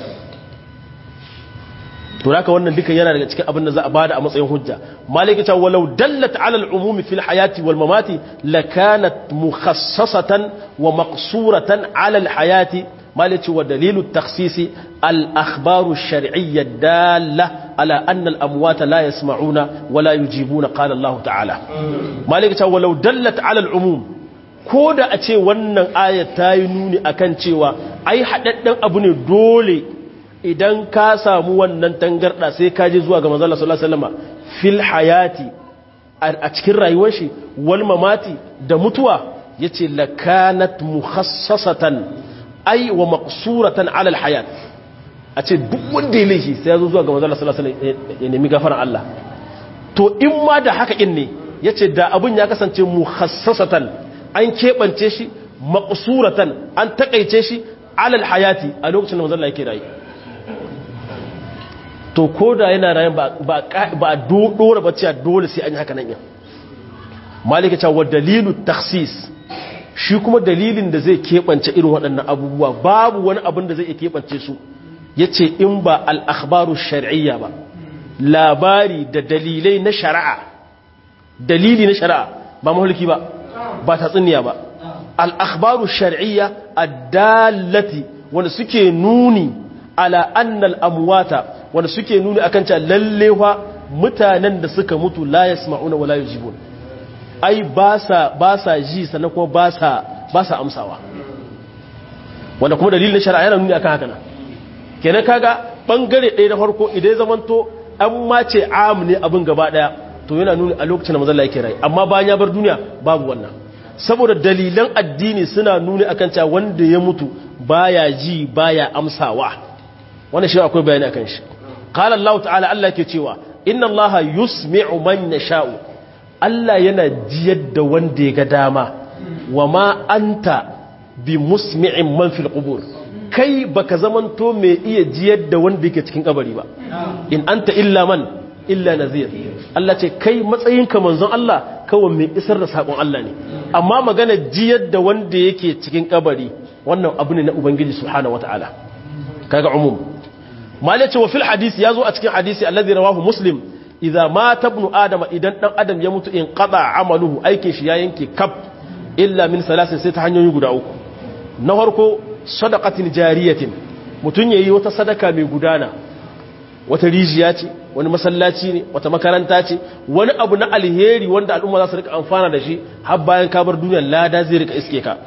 to haka wannan duka yana daga cikin abin da za a bada a matsayin hujja maliki ta walau dallat ala al-umum fil hayati wal mamati lakanat mukhassasatan wa maqsuratan ala al-hayati maliki wa dalilu at-takhsis al-akhbar ash-shar'iyya dalla ala anna al-amwat la yasma'una wa la yujibuna qala Allah ta'ala maliki ta walau dallat ala al-umum ko da a ce wannan ayat ta yi nuni akan cewa ai hadaddan abu ne dole idan ka samu wannan tangarda sai ka je zuwa ga manzala sallallahu alaihi wasallam fil hayati a cikin rayuwar shi wal mamati da mutuwa yace lakanat mukhassasatan ay wa maqsuratan ala al hayat a ce duk wanda ya laifi sai ya zo zuwa ga manzala sallallahu alaihi wasallam ya nemi gafaran Allah to in ma da haka in ne yace da abun ya kasance mukhassasatan an kebance shi maqsuratan an takaice shi ala al hayati a lokacin da manzala yake rayu to ko da yana rayan ba a dora ba cewa dole sai an yi haka nan yin malika cewa dalilu taksis shi kuma dalilin da zai keɓance irin waɗannan abubuwa babu wani abin da zai iya keɓance su ya ce in ba al'akhbaru shari'iyya ba labari da dalilai na shari'a dalili na shari'a ba mahulki ba ba tatsuniya ba al'akhbaru shari'iyya a dalati wanda suke nuni ala annal amwata wanda suke nuni akan cewa lallewa mutanen da suka mutu la yasma'una wala yujibun ai ba sa ba sa ji sannan kuma ba sa ba sa amsawa wanda kuma dalilin shari'a yana nuni akan haka nan kenan kaga bangare ɗaya na farko idan zamanto an mace am ne abin gaba daya to yana nuni a lokacin da manzon Allah yake rai amma bayan ya bar duniya babu wannan saboda dalilan addini suna nuni akan cewa wanda ya mutu baya ji baya amsawa wannan shi akwai bayani akan shi qala Allah ta'ala Allah ke cewa inna Allah yusmi'u man yasha'u Allah yana jiyar da wanda ya ga dama wa ma anta bi musmi'in man fil qubur kai baka zamanto mai iya jiyar da wanda yake cikin kabari ba in anta illa man illa nazir Allah ce kai matsayinka manzon Allah kawai mai isar da sakon Allah ne amma magana jiyar da wanda yake cikin kabari wannan abu ne na ubangiji subhanahu wataala kaga umum malai ce wa fil hadisi yazo a cikin hadisi alladhi rawahu muslim idza mata ibnu adama idan dan adam ya mutu in qada amaluhu aikin shi ya yanke kaf illa min salasin sai ta hanyoyi guda uku na farko sadaqatin jariyatin mutun yayi wata sadaka mai gudana wata rijiya ce wani masallaci ne wata makaranta ce wani abu na alheri wanda al'umma za su rika amfana da shi har bayan kabar duniyar lada zai rika iske ka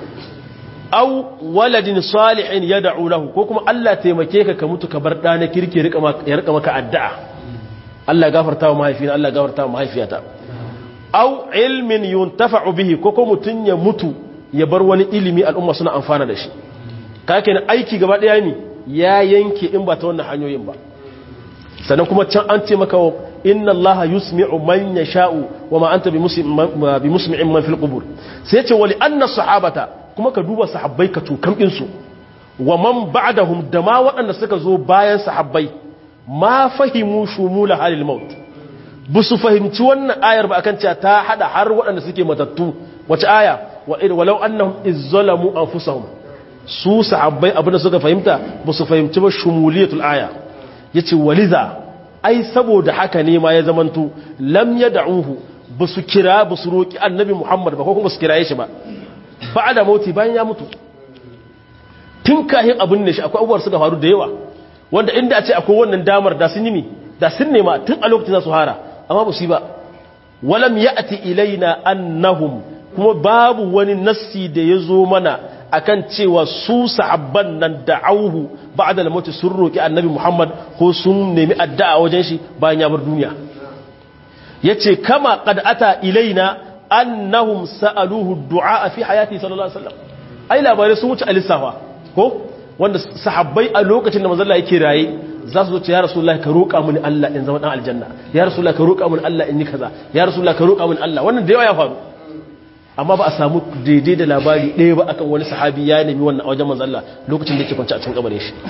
au waladin salihin yad'u lahu ko kuma Allah taimake ka ka mutu ka bar da na kirki ya rika maka addu'a Allah gafarta wa mahaifina Allah gafarta wa mahaifiyata au ilmin yuntafa'u bihi ko ko mutun ya mutu ya bar wani ilimi al'umma suna amfana da shi kake na aiki gaba daya ne ya yanke in ba ta wannan hanyoyin ba sannan kuma can an ce maka inna allaha yusmi'u man yasha'u wa ma anta bi musmi'in man fil qubur sai ce wali anna sahabata kuma ka duba sahabbai ka tukan din su wa man ba'dahum da ma waɗanda suka zo bayan sahabbai ma fahimu shumula halil maut bu su fahimci wannan ayar ba akan cewa ta hada har waɗanda suke matattu wace aya wa walau annahum izzalamu anfusahum su sahabbai abinda suka fahimta ba su fahimci ba shumuliyatul aya yace waliza ai saboda haka ne ma ya zamanto lam yad'uhu ba su kira ba su roki annabi Muhammad ba ko kuma su kiraye shi ba ba'da mauti bayan ya mutu tun kahin abin ne shi akwai abubuwar suka faru da yawa wanda inda a ce akwai wannan damar da sun yi mi da sun nema tun a lokacin za su hara amma ba su yi ba walam ya'ti ilaina annahum kuma babu wani nassi da ya zo mana akan cewa su sahabban nan da'auhu ba'da al-maut sun roki annabi Muhammad ko sun nemi addu'a wajen shi bayan ya bar duniya yace kama qad ata ilaina annahum sa'aluhu du'a fi hayati sallallahu alaihi wasallam ai labarai sun wuce alisafa ko wanda sahabbai a lokacin da manzon Allah yake raye za su zo ce ya rasulullahi ka roƙa mini Allah in zama dan aljanna ya rasulullahi ka roƙa mini Allah in yi kaza ya rasulullahi ka roƙa mini Allah wannan da yawa ya faru amma ba a samu daidai da labari ɗaya ba akan wani sahabi ya nemi wannan a wajen manzon Allah lokacin da yake kwance a cikin kabarin shi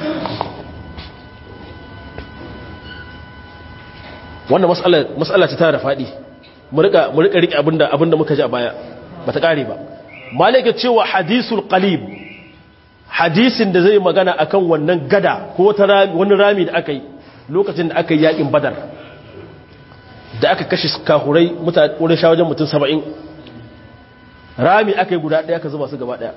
wannan mas'ala mas'ala ce ta da faɗi mu rika mu rika rike abinda abinda muka ji a baya bata kare ba malaka cewa hadisul qalib hadisin da zai magana akan wannan gada ko wani rami da aka yi lokacin da aka yi yakin badar da aka kashe kahurai wurin shawajen mutum saba'in rami aka yi guda ɗaya ka zuba su gaba ɗaya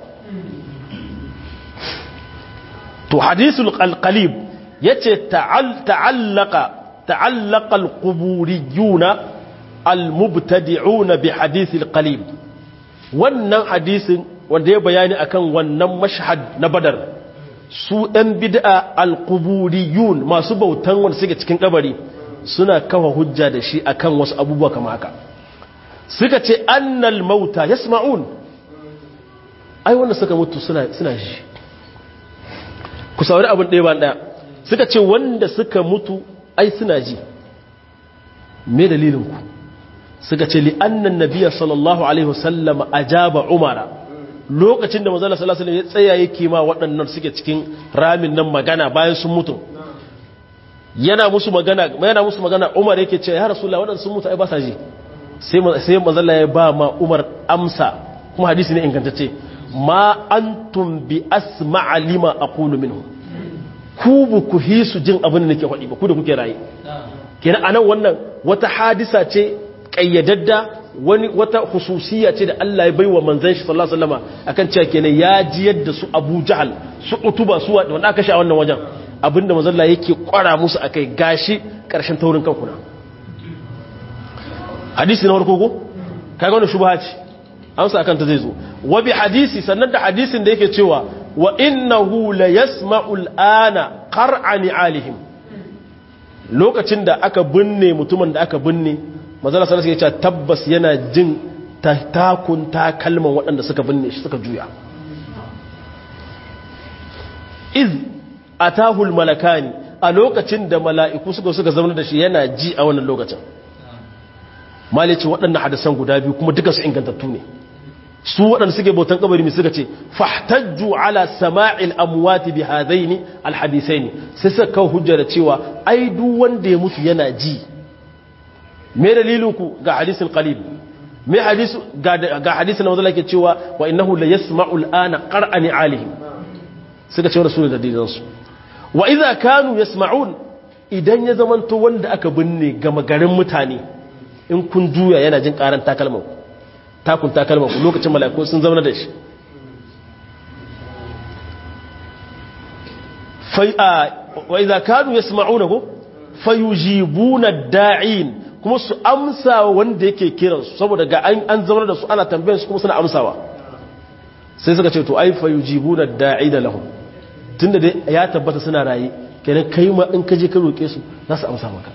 to hadisul qalqalib ya ce ta'allaka ta'allaka al-quburiyuna al-mubtadi'una bi hadisil qalib wannan hadisin wanda ya bayani akan wannan mashhad na badar su ɗan bid'a alquburiyun masu bautan wanda suke cikin kabari suna kafa hujja da shi akan wasu abubuwa kama haka suka ce annal mauta yasma'un ai wanda suka mutu suna suna ji ku saurari abin ɗaya ban ɗaya suka ce wanda suka mutu ai suna ji me dalilin ku suka ce li annan nabiyya sallallahu alaihi wasallam ajaba umara lokacin da manzala sallallahu alaihi ya tsaya yake ma waɗannan suke cikin ramin nan magana bayan sun mutu yana musu magana yana musu magana Umar yake ce ya rasulullah waɗannan sun mutu ai ba sa ji sai sai manzala ya ba ma Umar amsa kuma hadisi ne ingantacce ma antum bi asma'a lima aqulu minhu ku bu ku hisu jin abin da nake faɗi ba ku da kuke raye kenan anan wannan wata hadisa ce kayyadadda wani wata hususiya ce da Allah ya baiwa manzon shi sallallahu alaihi wasallam akan cewa kenan ya ji yadda su Abu Jahal su Utuba su wanda aka sha wannan wajen abinda manzon Allah yake kwara musu akai gashi karshen taurin kanku na hadisi na farko ko kaga wannan shubha ce amsa akan ta zai zo wa bi hadisi sannan da hadisin da yake cewa wa innahu la yasma'u al'ana qar'ani alihim lokacin da aka binne mutumin da aka binne mazala sallallahu alaihi wasallam tabbas yana jin takun takalman waɗanda suka binne shi suka juya iz atahul malakani a lokacin da mala'iku suka suka zama da shi yana ji a wannan lokacin malice waɗannan hadisan guda biyu kuma duka su ingantattu ne su waɗanda suke bautan kabari suka ce fahtajju ala sama'il amwati bi hadaini alhadisaini sai suka kawo hujja da cewa ai duk wanda ya mutu yana ji me dalilinku ga hadisin qalib me hadisu ga hadisin wanda yake cewa wa innahu la yasma'u al'ana qar'ani alihim suka ce rasulun da dalilan su wa idza kanu yasma'un idan ya zamanto wanda aka binne ga magarin mutane in kun juya yana jin karan takalman takun takalman ku lokacin mala'iku sun zama da shi fa wa idza kanu yasma'unahu fayujibuna da'in kuma su amsa wanda yake kiransu saboda ga an zaunar da su ana tambayan su kuma suna amsawa sai suka ce to ai fa yujibuna da'ina lahum tunda dai ya tabbata suna rayi kenan kai ma in ka je ka roke su za su amsa maka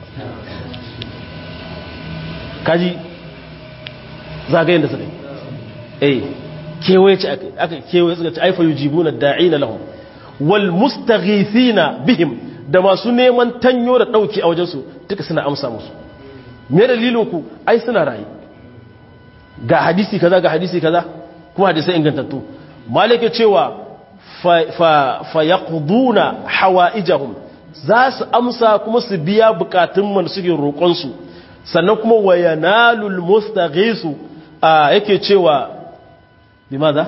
kaji zagayen da suka yi eh kewaye ce aka kewaye suka ce ai fa yujibuna da'ina lahum wal mustaghithina bihim da masu neman tanyo da dauki a wajensu duka suna amsa musu me dalilinku ai suna rayu ga hadisi kaza ga hadisi kaza kuma hadisai ingantattu malike cewa fa yaqduna hawaijahum za su amsa kuma su biya bukatun man suke roƙon su sannan kuma wayanalul mustaghisu yake cewa bimaza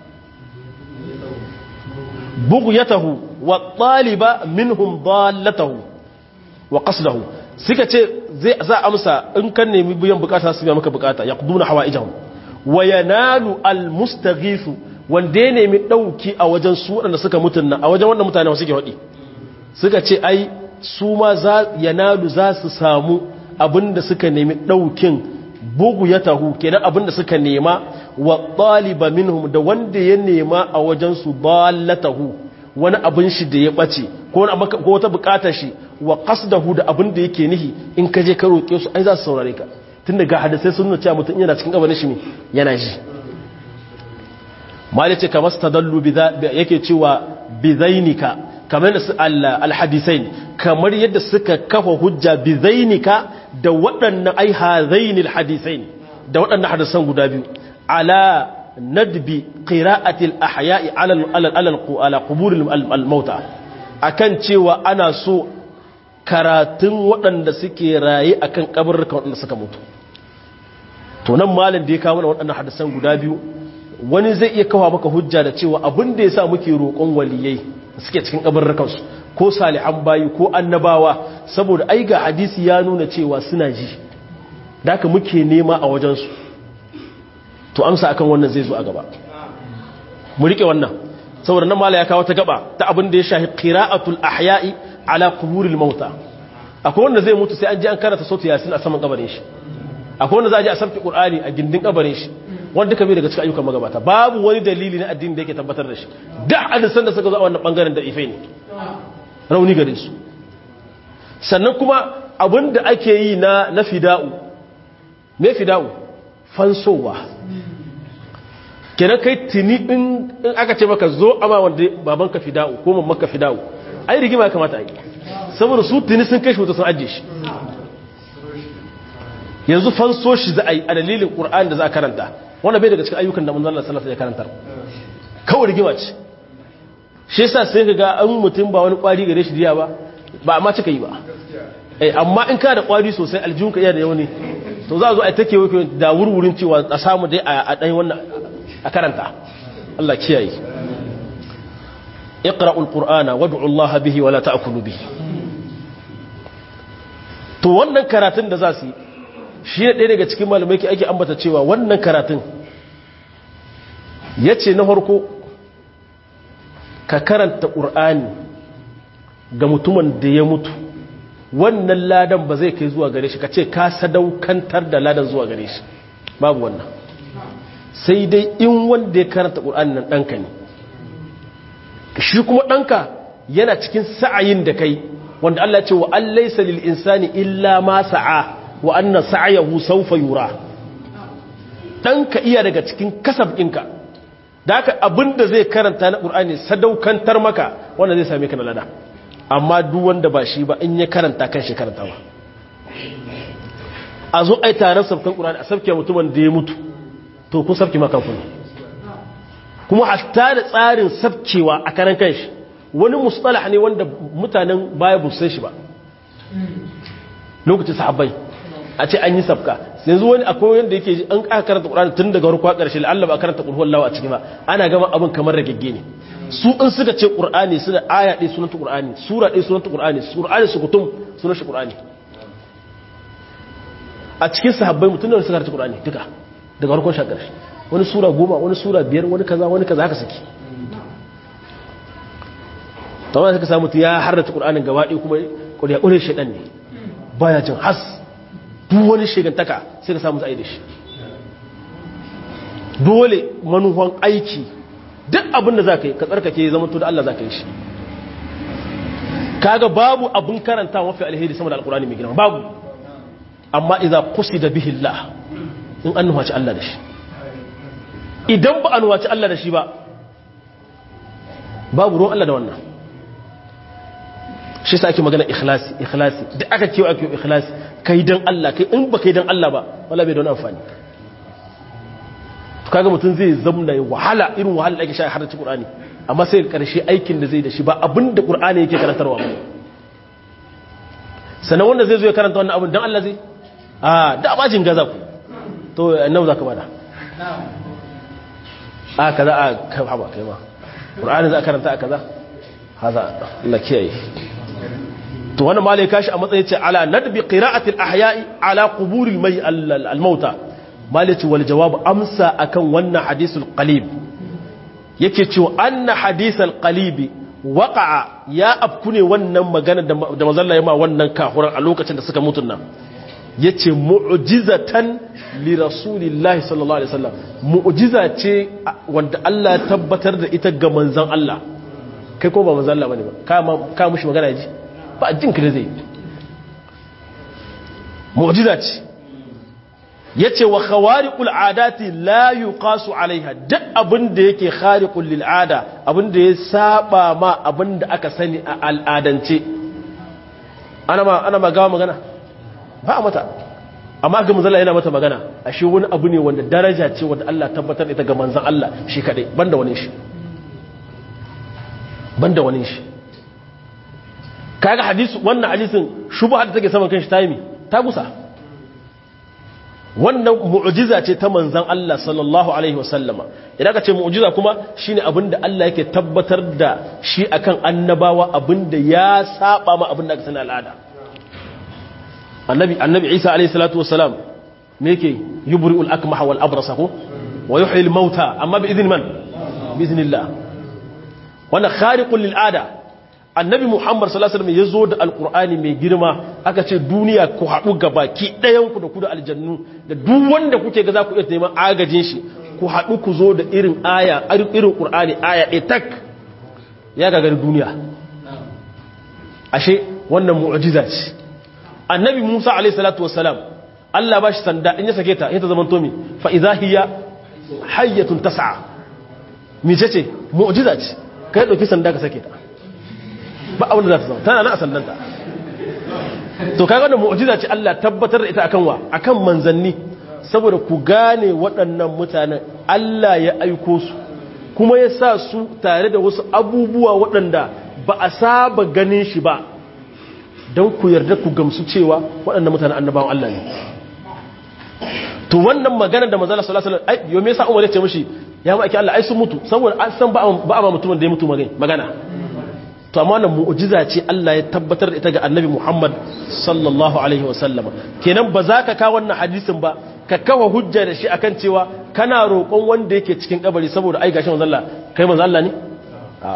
bughyatahu wa taliba minhum dallatahu wa qasdahu suka ce zai za amsa in kan nemi biyan bukata su biya maka bukata yaqduna hawaijahum wa yanalu almustaghithu wanda ya nemi dauki a wajen su wadanda suka mutunna a wajen wannan mutane suke hadi suka ce ai su ma za yanalu za su samu abinda suka nemi daukin bugu ya tahu kenan abinda suka nema wa ɗaliba minhum da wanda ya nema a wajensu ballatahu wani abin shi da ya ɓace ko wata buƙatar shi wa qasdahu da abin da yake nihi in ka je ka roƙe su ai za su saurare ka tun daga hadisai sun nuna cewa mutum yana cikin gabanin shi ne yana ji mali ce kamar stadallu yake cewa bizainika kamar da su alhadisain kamar yadda suka kafa hujja bizainika da waɗannan ai hazainil hadisain da waɗannan hadisan guda biyu ala nadbi qira'atil ahya'i ala ala ala qubur al mauta akan cewa ana so karatun waɗanda suke raye akan kabarrukan waɗanda suka mutu to nan malam da ya kawo waɗannan hadisan guda biyu wani zai iya kawo maka hujja da cewa abin da yasa muke roƙon waliyai suke cikin kabarrukansu ko salihan bayi ko annabawa saboda ai ga hadisi ya nuna cewa suna ji da haka muke nema a wajensu to amsa akan wannan zai zo a gaba mu rike wannan saboda nan mala ya kawo ta gaba ta abin da ya shahi qira'atul ahya'i ala quburil mauta akwai wanda zai mutu sai an je an karanta sautu yasin a saman kabarin shi akwai wanda za a je a sabki qur'ani a gindin kabarin shi wanda duka bai daga cikin ayyukan magabata babu wani dalili na addini da yake tabbatar da shi da hadisan da suka zo a wannan bangaren da ife ne rauni gare su sannan kuma abin da ake yi na na fida'u me fida'u fansowa kenan kai tuni in aka ce maka zo ama wanda babanka fida'u ko mamaka fida'u ai rigima ya kamata a yi saboda su tuni sun kai shi wuta sun ajiye shi yanzu fanso shi za a yi a dalilin ƙur'an da za a karanta wanda bai daga cikin ayyukan da manzon Allah sallallahu alaihi wasallam ya karantar kawai rigima ce shi yasa sai ka ga an mutum ba wani kwari gare shi diya ba ba amma cika yi ba eh amma in ka da kwari sosai aljihun ka iya da yauni to za a zo a take wai da wurwurin cewa a samu dai a dan wannan a karanta Allah kiyaye iqra'ul qur'ana wad'u Allah bihi wala ta'kulu bihi to wannan karatun da za su yi shi ne ɗaya daga cikin malamai ke ake ambata cewa wannan karatun ya ce na harko ka karanta ƙur'ani ga mutumin da ya mutu wannan ladan ba zai kai zuwa gare shi ka ce ka sadaukantar da ladan zuwa gare shi babu wannan sai dai in wanda ya karanta ƙur'ani nan ɗanka ne shi kuma ɗanka yana cikin sa'ayin da kai wanda Allah ce wa an laisa lil insani illa ma sa'a wa anna sa'yahu sawfa yura ɗanka iya daga cikin kasab ɗinka da haka abinda zai karanta na ƙur'ani sadaukantar maka wanda zai same ka na lada amma duk wanda ba shi ba in ya karanta kan shi karanta ba a zo ai taron sabkan ƙur'ani a sabke mutumin da ya mutu to kun sabke maka kuma kuma hatta da tsarin sabkewa a karan kanshi wani mustalah ne wanda mutanen baya bu san shi ba lokacin sahabbai a ce an yi sabka yanzu wani akwai wanda yake an aka karanta Qur'ani tun daga farko ƙarshe Allah ba karanta qul huwallahu a ciki ba ana gama abin kamar ragegge ne su in suka ce Qur'ani suna aya ɗaya sunan Qur'ani sura ɗaya sunan Qur'ani Qur'ani su kutum sunan shi Qur'ani a cikin sahabbai mutum da suka karanta Qur'ani duka daga farkon shi ƙarshe wani sura goma wani sura biyar wani kaza wani kaza haka suke ta wani suka samu ya harrata ƙur'anin gaba ɗaya kuma ƙuriya ƙure shaɗan ne baya jin has duk wani shigantaka sai ka samu zai da shi dole manuwan aiki duk abin da za ka yi ka tsarkake zama to da Allah za ka yi shi kaga babu abin karanta mafi alheri sama da alƙur'ani mai girma babu amma iza kusi da bihillah in an nuhaci Allah da shi idan ba a nuhaci Allah da shi ba babu ruwan Allah da wannan shi sa ake magana ikhlasi ikhlasi da aka kewa ake ikhlasi kai dan Allah kai in ba kai dan Allah ba wala bai da wani amfani to kaga mutum zai zamna ya wahala irin wahala da ake sha har da Qur'ani amma sai karshe aikin da zai da shi ba abinda Qur'ani yake karantarwa ba sanan wanda zai zo ya karanta wannan abin dan Allah zai a da bajin gaza ku to annabi zaka bada a kaza a kai haba kai ma qur'ani za a karanta a kaza haza Allah kiyaye to wannan malai kashi a matsayin ce ala nadbi qira'atil ahya'i ala quburil may al-mauta malai ce wal jawab amsa akan wannan hadisul qalib yake cewa anna hadisal qalibi waqa'a ya afku ne wannan magana da mazalla ya ma wannan kahuran a lokacin da suka mutun nan yace mu'jizatan li rasulillahi sallallahu alaihi wasallam mu'jiza ce wanda Allah ya tabbatar da ita ga manzon Allah kai ko ba manzon Allah bane ba ka ka mushi magana ji ba jin ka da zai mu'jiza ce yace wa khawariqul adati la yuqasu alaiha duk abin da yake khariqul lil ada abin da ya saba ma abin da aka sani a al'adance ana ma ana magawa magana ba a mata amma ga manzon yana mata magana ashe wani abu ne wanda daraja ce wanda Allah tabbatar ita ga manzon Allah shi kadai banda wani shi banda wani shi kaga hadisi wannan hadisin shubha da take saman kanshi tayi ta gusa wannan mu'jiza ce ta manzon Allah sallallahu alaihi wasallama idan ka ce mu'jiza kuma shine abinda Allah yake tabbatar da shi akan annabawa abinda ya saba ma abinda aka sani al'ada annabi annabi Isa alaihi salatu wassalam me yake yubri'ul akmaha wal abrasa ko wa yuhyi al mauta amma bi idhin man bi idhnillah wannan khariqul lil ada annabi muhammad sallallahu alaihi wasallam yazo da alqur'ani mai girma aka ce duniya ku haɗu gabaki ɗayan ku da ku da aljannu da duk wanda kuke ga za ku iya neman agajin shi ku haɗu ku zo da irin aya irin qur'ani aya ɗaya tak ya gagari duniya ashe wannan mu'jiza ce annabi musa alaihi salatu wassalam Allah ba shi sanda in ya sake ta ita zaman tomi fa idza hiya hayyatun tas'a mice ce mu'jiza ce kai dauki sanda ka sake ta ba abin da za ta zama tana na a sandanta to kaga wannan mu'jiza ce Allah tabbatar da ita akan wa akan manzanni saboda ku gane waɗannan mutanen Allah ya aiko su kuma ya sa su tare da wasu abubuwa waɗanda ba a saba ganin shi ba don ku yarda ku gamsu cewa waɗannan mutanen annabawan Allah ne to wannan magana da manzala sallallahu alaihi wasallam ai yo me yasa Umar ya ce mishi ya ma ake Allah ai sun mutu saboda an san ba a ma mutumin da ya mutu magana to amma wannan mu'jiza ce Allah ya tabbatar da ita ga Annabi Muhammad sallallahu alaihi wasallam kenan ba za ka kawo wannan hadisin ba ka kawo hujja da shi akan cewa kana roƙon wanda yake cikin kabari saboda ai gashi manzo Allah kai manzo Allah ne a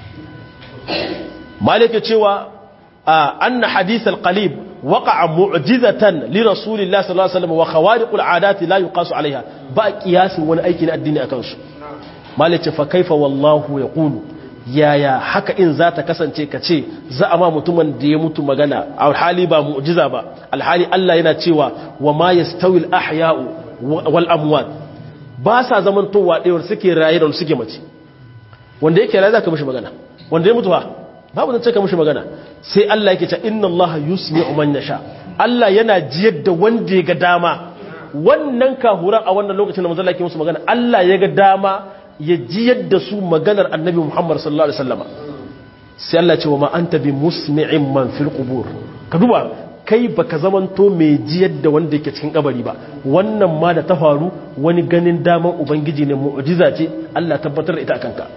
malike cewa anna hadith al-qalib waqa'a mu'jizatan li rasulillahi sallallahu alaihi wasallam wa khawariqul adati la yuqasu alaiha ba qiyasin wani aiki na addini akan su malike fa kaifa wallahu yaqulu yaya haka in za ta kasance ka ce za a ma mutumin da ya mutu magana alhali ba mu'jiza ba alhali Allah yana cewa wa ma yastawi al-ahya'u wal amwat ba sa zaman towa ɗaya suke raye da suke mace wanda yake raye zaka mishi magana wanda ya mutu ba babu zan ce ka mishi magana sai Allah yake cewa inna Allah yusmi'u man yasha Allah yana jiyar da wanda ya ga dama wannan kahura a wannan lokacin da manzo Allah yake musu magana Allah ya ga dama ya ji yadda su maganar annabi Muhammad sallallahu Alaihi wasallama sai Allah ce wa ma an tabi musmi'in man fil qubur ka duba kai baka zamanto mai ji yadda wanda yake cikin kabari ba wannan ma da ta faru wani ganin daman ubangiji ne mu'jiza ce Allah tabbatar da ita akan ka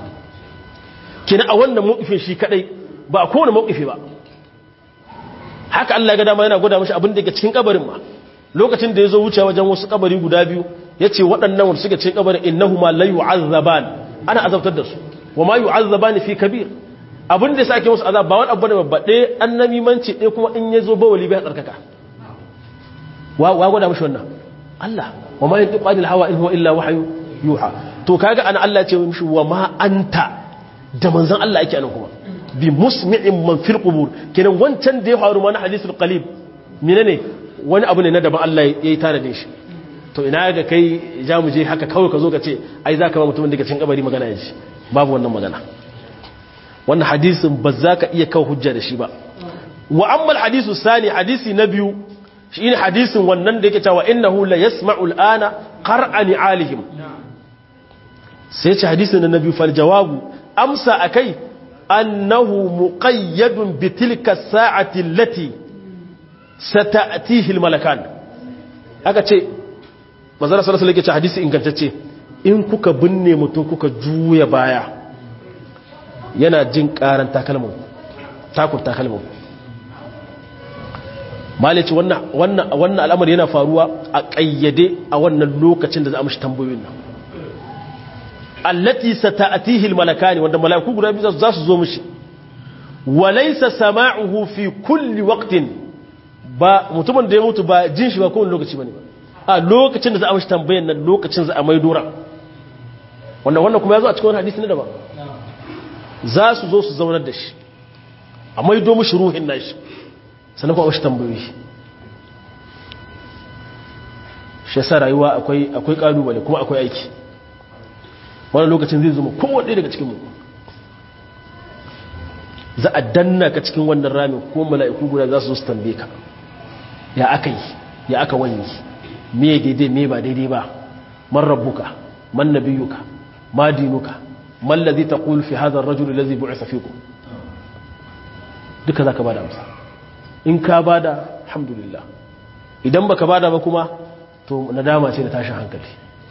kina a wannan mawqifin shi kadai ba a kowane mawqifi ba haka Allah ya ga dama yana gwada mashi abin da yake cikin kabarin ma lokacin da ya zo wuce wajen wasu kabari guda biyu ya ce waɗannan wanda suke cikin kabarin innahu ma la yu'azzaban ana azabtar da su wa ma yu'azzaban fi kabir abin da yasa ake musu azab ba wani abu ne babba ɗaya annabi manci ɗaya kuma in ya zo ba wali bai tsarkaka wa wa gwada mishi wannan Allah wa ma yantiqu anil hawa in huwa illa wahyu yuha to kaga ana Allah ya ce mishi wa ma anta da manzon Allah yake anan kuma bi musmi'in man fil qubur kenan wancan da ya faru mana hadisul qalib menene wani abu ne na daban Allah ya yi tare da shi to ina ga kai ja mu je haka kawai ka zo ka ce ai za ka ba mutumin daga cikin kabari magana ya ji babu wannan magana wannan hadisin ba za ka iya kawo hujja da shi ba wa ammal hadisu sani hadisi na biyu shi ne hadisin wannan da yake cewa innahu la yasma'u al'ana qar'ani alihim sai ce hadisin na biyu fal jawabu amsa akai annahu muqayyadun bi tilka sa'ati allati sata'tihi al-malakan aka ce manzara sallallahu alaihi wasallam hadisi ingantacce in kuka binne mutum kuka juya baya yana jin karan takalmin takun takalmin malici wannan al'amari yana faruwa a ƙayyade a wannan lokacin da za a mashi tambayoyin nan allati sata'atihi almalakani wanda malaiku guda biyu za su zo mishi walaysa sama'uhu fi kulli waqtin ba mutumin da ya mutu ba jin shi ba kowane lokaci bane a lokacin da za a mashi tambayan nan lokacin za a mai dora wanda wannan kuma ya zo a cikin wani hadisi ne daban za su zo su zaunar da shi a maido mishi ruhin nashi sannan kuma mashi tambayoyi shi yasa rayuwa akwai akwai kalubale kuma akwai aiki wani lokacin zai zuma kowanne daga cikin mu za a danna ka cikin wannan ramin ko mala'iku guda za su zo su tambaye ka ya aka yi ya aka wani me daidai me ba daidai ba man rabbuka man nabiyuka ma dinuka man ladhi taqul fi hadha ar-rajul alladhi bu'itha fikum duka zaka bada amsa in ka bada alhamdulillah idan baka bada ba kuma to nadama ce da tashin hankali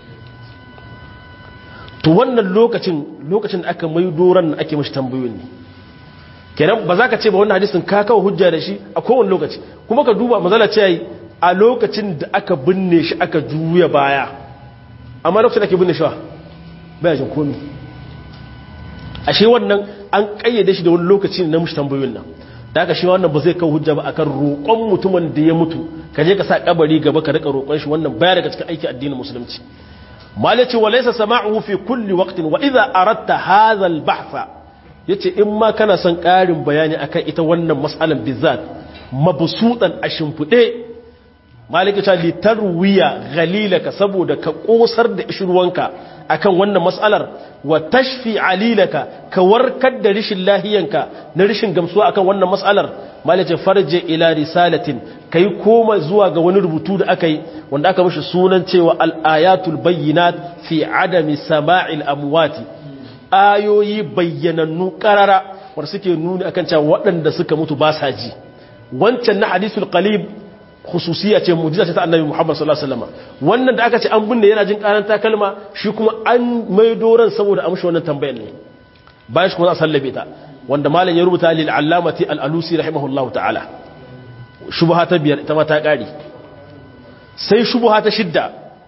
to wannan lokacin lokacin da aka mai doran ake mashi tambayoyin ne kenan ba za ka ce ba wannan hadisin ka kawo hujja da shi a kowane lokaci kuma ka duba mazala ce yi a lokacin da aka binne shi aka juya baya amma lokacin da ake binne shi wa baya jin komi ashe wannan an kayyade shi da wani lokaci na mushi tambayoyin nan da aka shi wannan ba zai kawo hujja ba akan roƙon mutumin da ya mutu ka je ka sa kabari gaba ka rika roƙon shi wannan baya daga cikin aiki addinin musulunci malaci wa laysa sama'uhu fi kulli waqtin wa idha aradta hadha al-bahtha yace in ma kana son ƙarin bayani akan ita wannan mas'alan bizat mabsutan a shimfude maliki ta litarwiya ghalilaka saboda ka kosar da ishruwanka akan wannan mas'alar wa tashfi alilaka ka warkar da rishin lahiyanka na rishin gamsuwa akan wannan mas'alar maliki farje ila risalatin kai koma zuwa ga wani rubutu da aka yi wanda aka mishi sunan cewa al-ayatul bayyinat fi adami sama'il amwati ayoyi bayyanannu karara wanda suke nuni akan cewa waɗanda suka mutu ba sa ji wancan na hadisul qalib khususiya ce mujiza ce ta annabi Muhammad sallallahu alaihi wasallam wannan da aka ce an binne yana jin karanta kalma shi kuma an mai doran saboda amshi wannan tambayar ne bayan shi kuma za a sallabe ta wanda malam ya rubuta lil allamati al alusi rahimahullahu ta'ala shubha ta biyar ita ma ta kare sai shubha ta shidda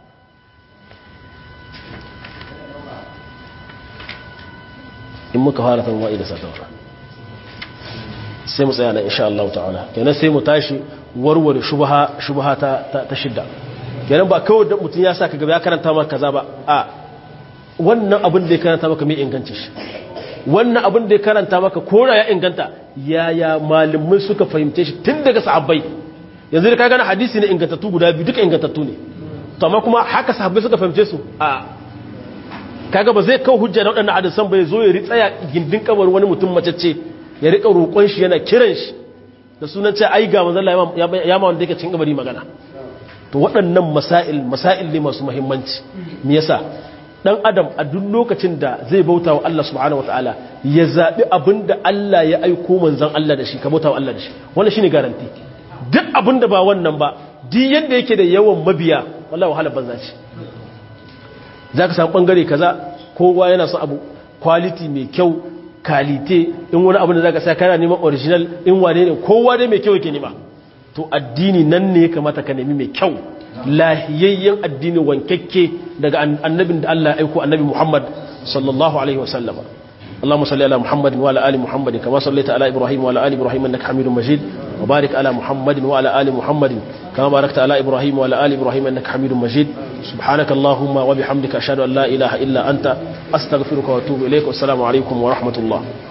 in muka fara ta ma'i da satawa sai mu tsaya na insha Allah ta'ala kenan sai mu tashi warware shubha shubha ta ta shidda kenan ba kawai da mutum ya sa ka gaba ya karanta maka kaza ba a wannan abin da ya karanta maka mai inganci shi wannan abin da ya karanta maka kora ya inganta yaya malamai suka fahimce shi tun daga sahabbai yanzu da ka gana hadisi ne ingantattu guda biyu duka ingantattu ne to amma kuma haka sahabbai suka fahimce su a kaga ba zai kawo hujja na waɗannan hadisan bai zo ya ritsaya gindin kabar wani mutum macece ya rika roƙon shi yana kiran shi da sunan ce ai ga manzon Allah ya ma wanda yake cikin kabari magana to waɗannan masail masail ne masu muhimmanci me yasa dan adam a duk lokacin da zai bauta wa Allah subhanahu wataala ya zabi abinda Allah ya aiko manzon Allah da shi ka bauta wa Allah da shi wannan shine garanti duk abinda ba wannan ba duk yanda yake da yawan mabiya wallahi wahala banza ce zaka samu bangare kaza kowa yana son abu quality mai kyau kalite in wani abu da zaka sa kana neman original in wane ne kowa dai mai kyau yake nema to addini nan ne ya kamata ka nemi mai kyau lahiyayyen addini wankakke daga annabin da Allah ya aiko annabi Muhammad sallallahu alaihi wasallama اللهم صل على محمد وعلى ال محمد كما صليت على ابراهيم وعلى ال ابراهيم انك حميد مجيد وبارك على محمد وعلى ال محمد كما باركت على ابراهيم وعلى ال ابراهيم انك حميد مجيد سبحانك اللهم وبحمدك اشهد ان لا اله الا انت استغفرك واتوب اليك والسلام عليكم ورحمه الله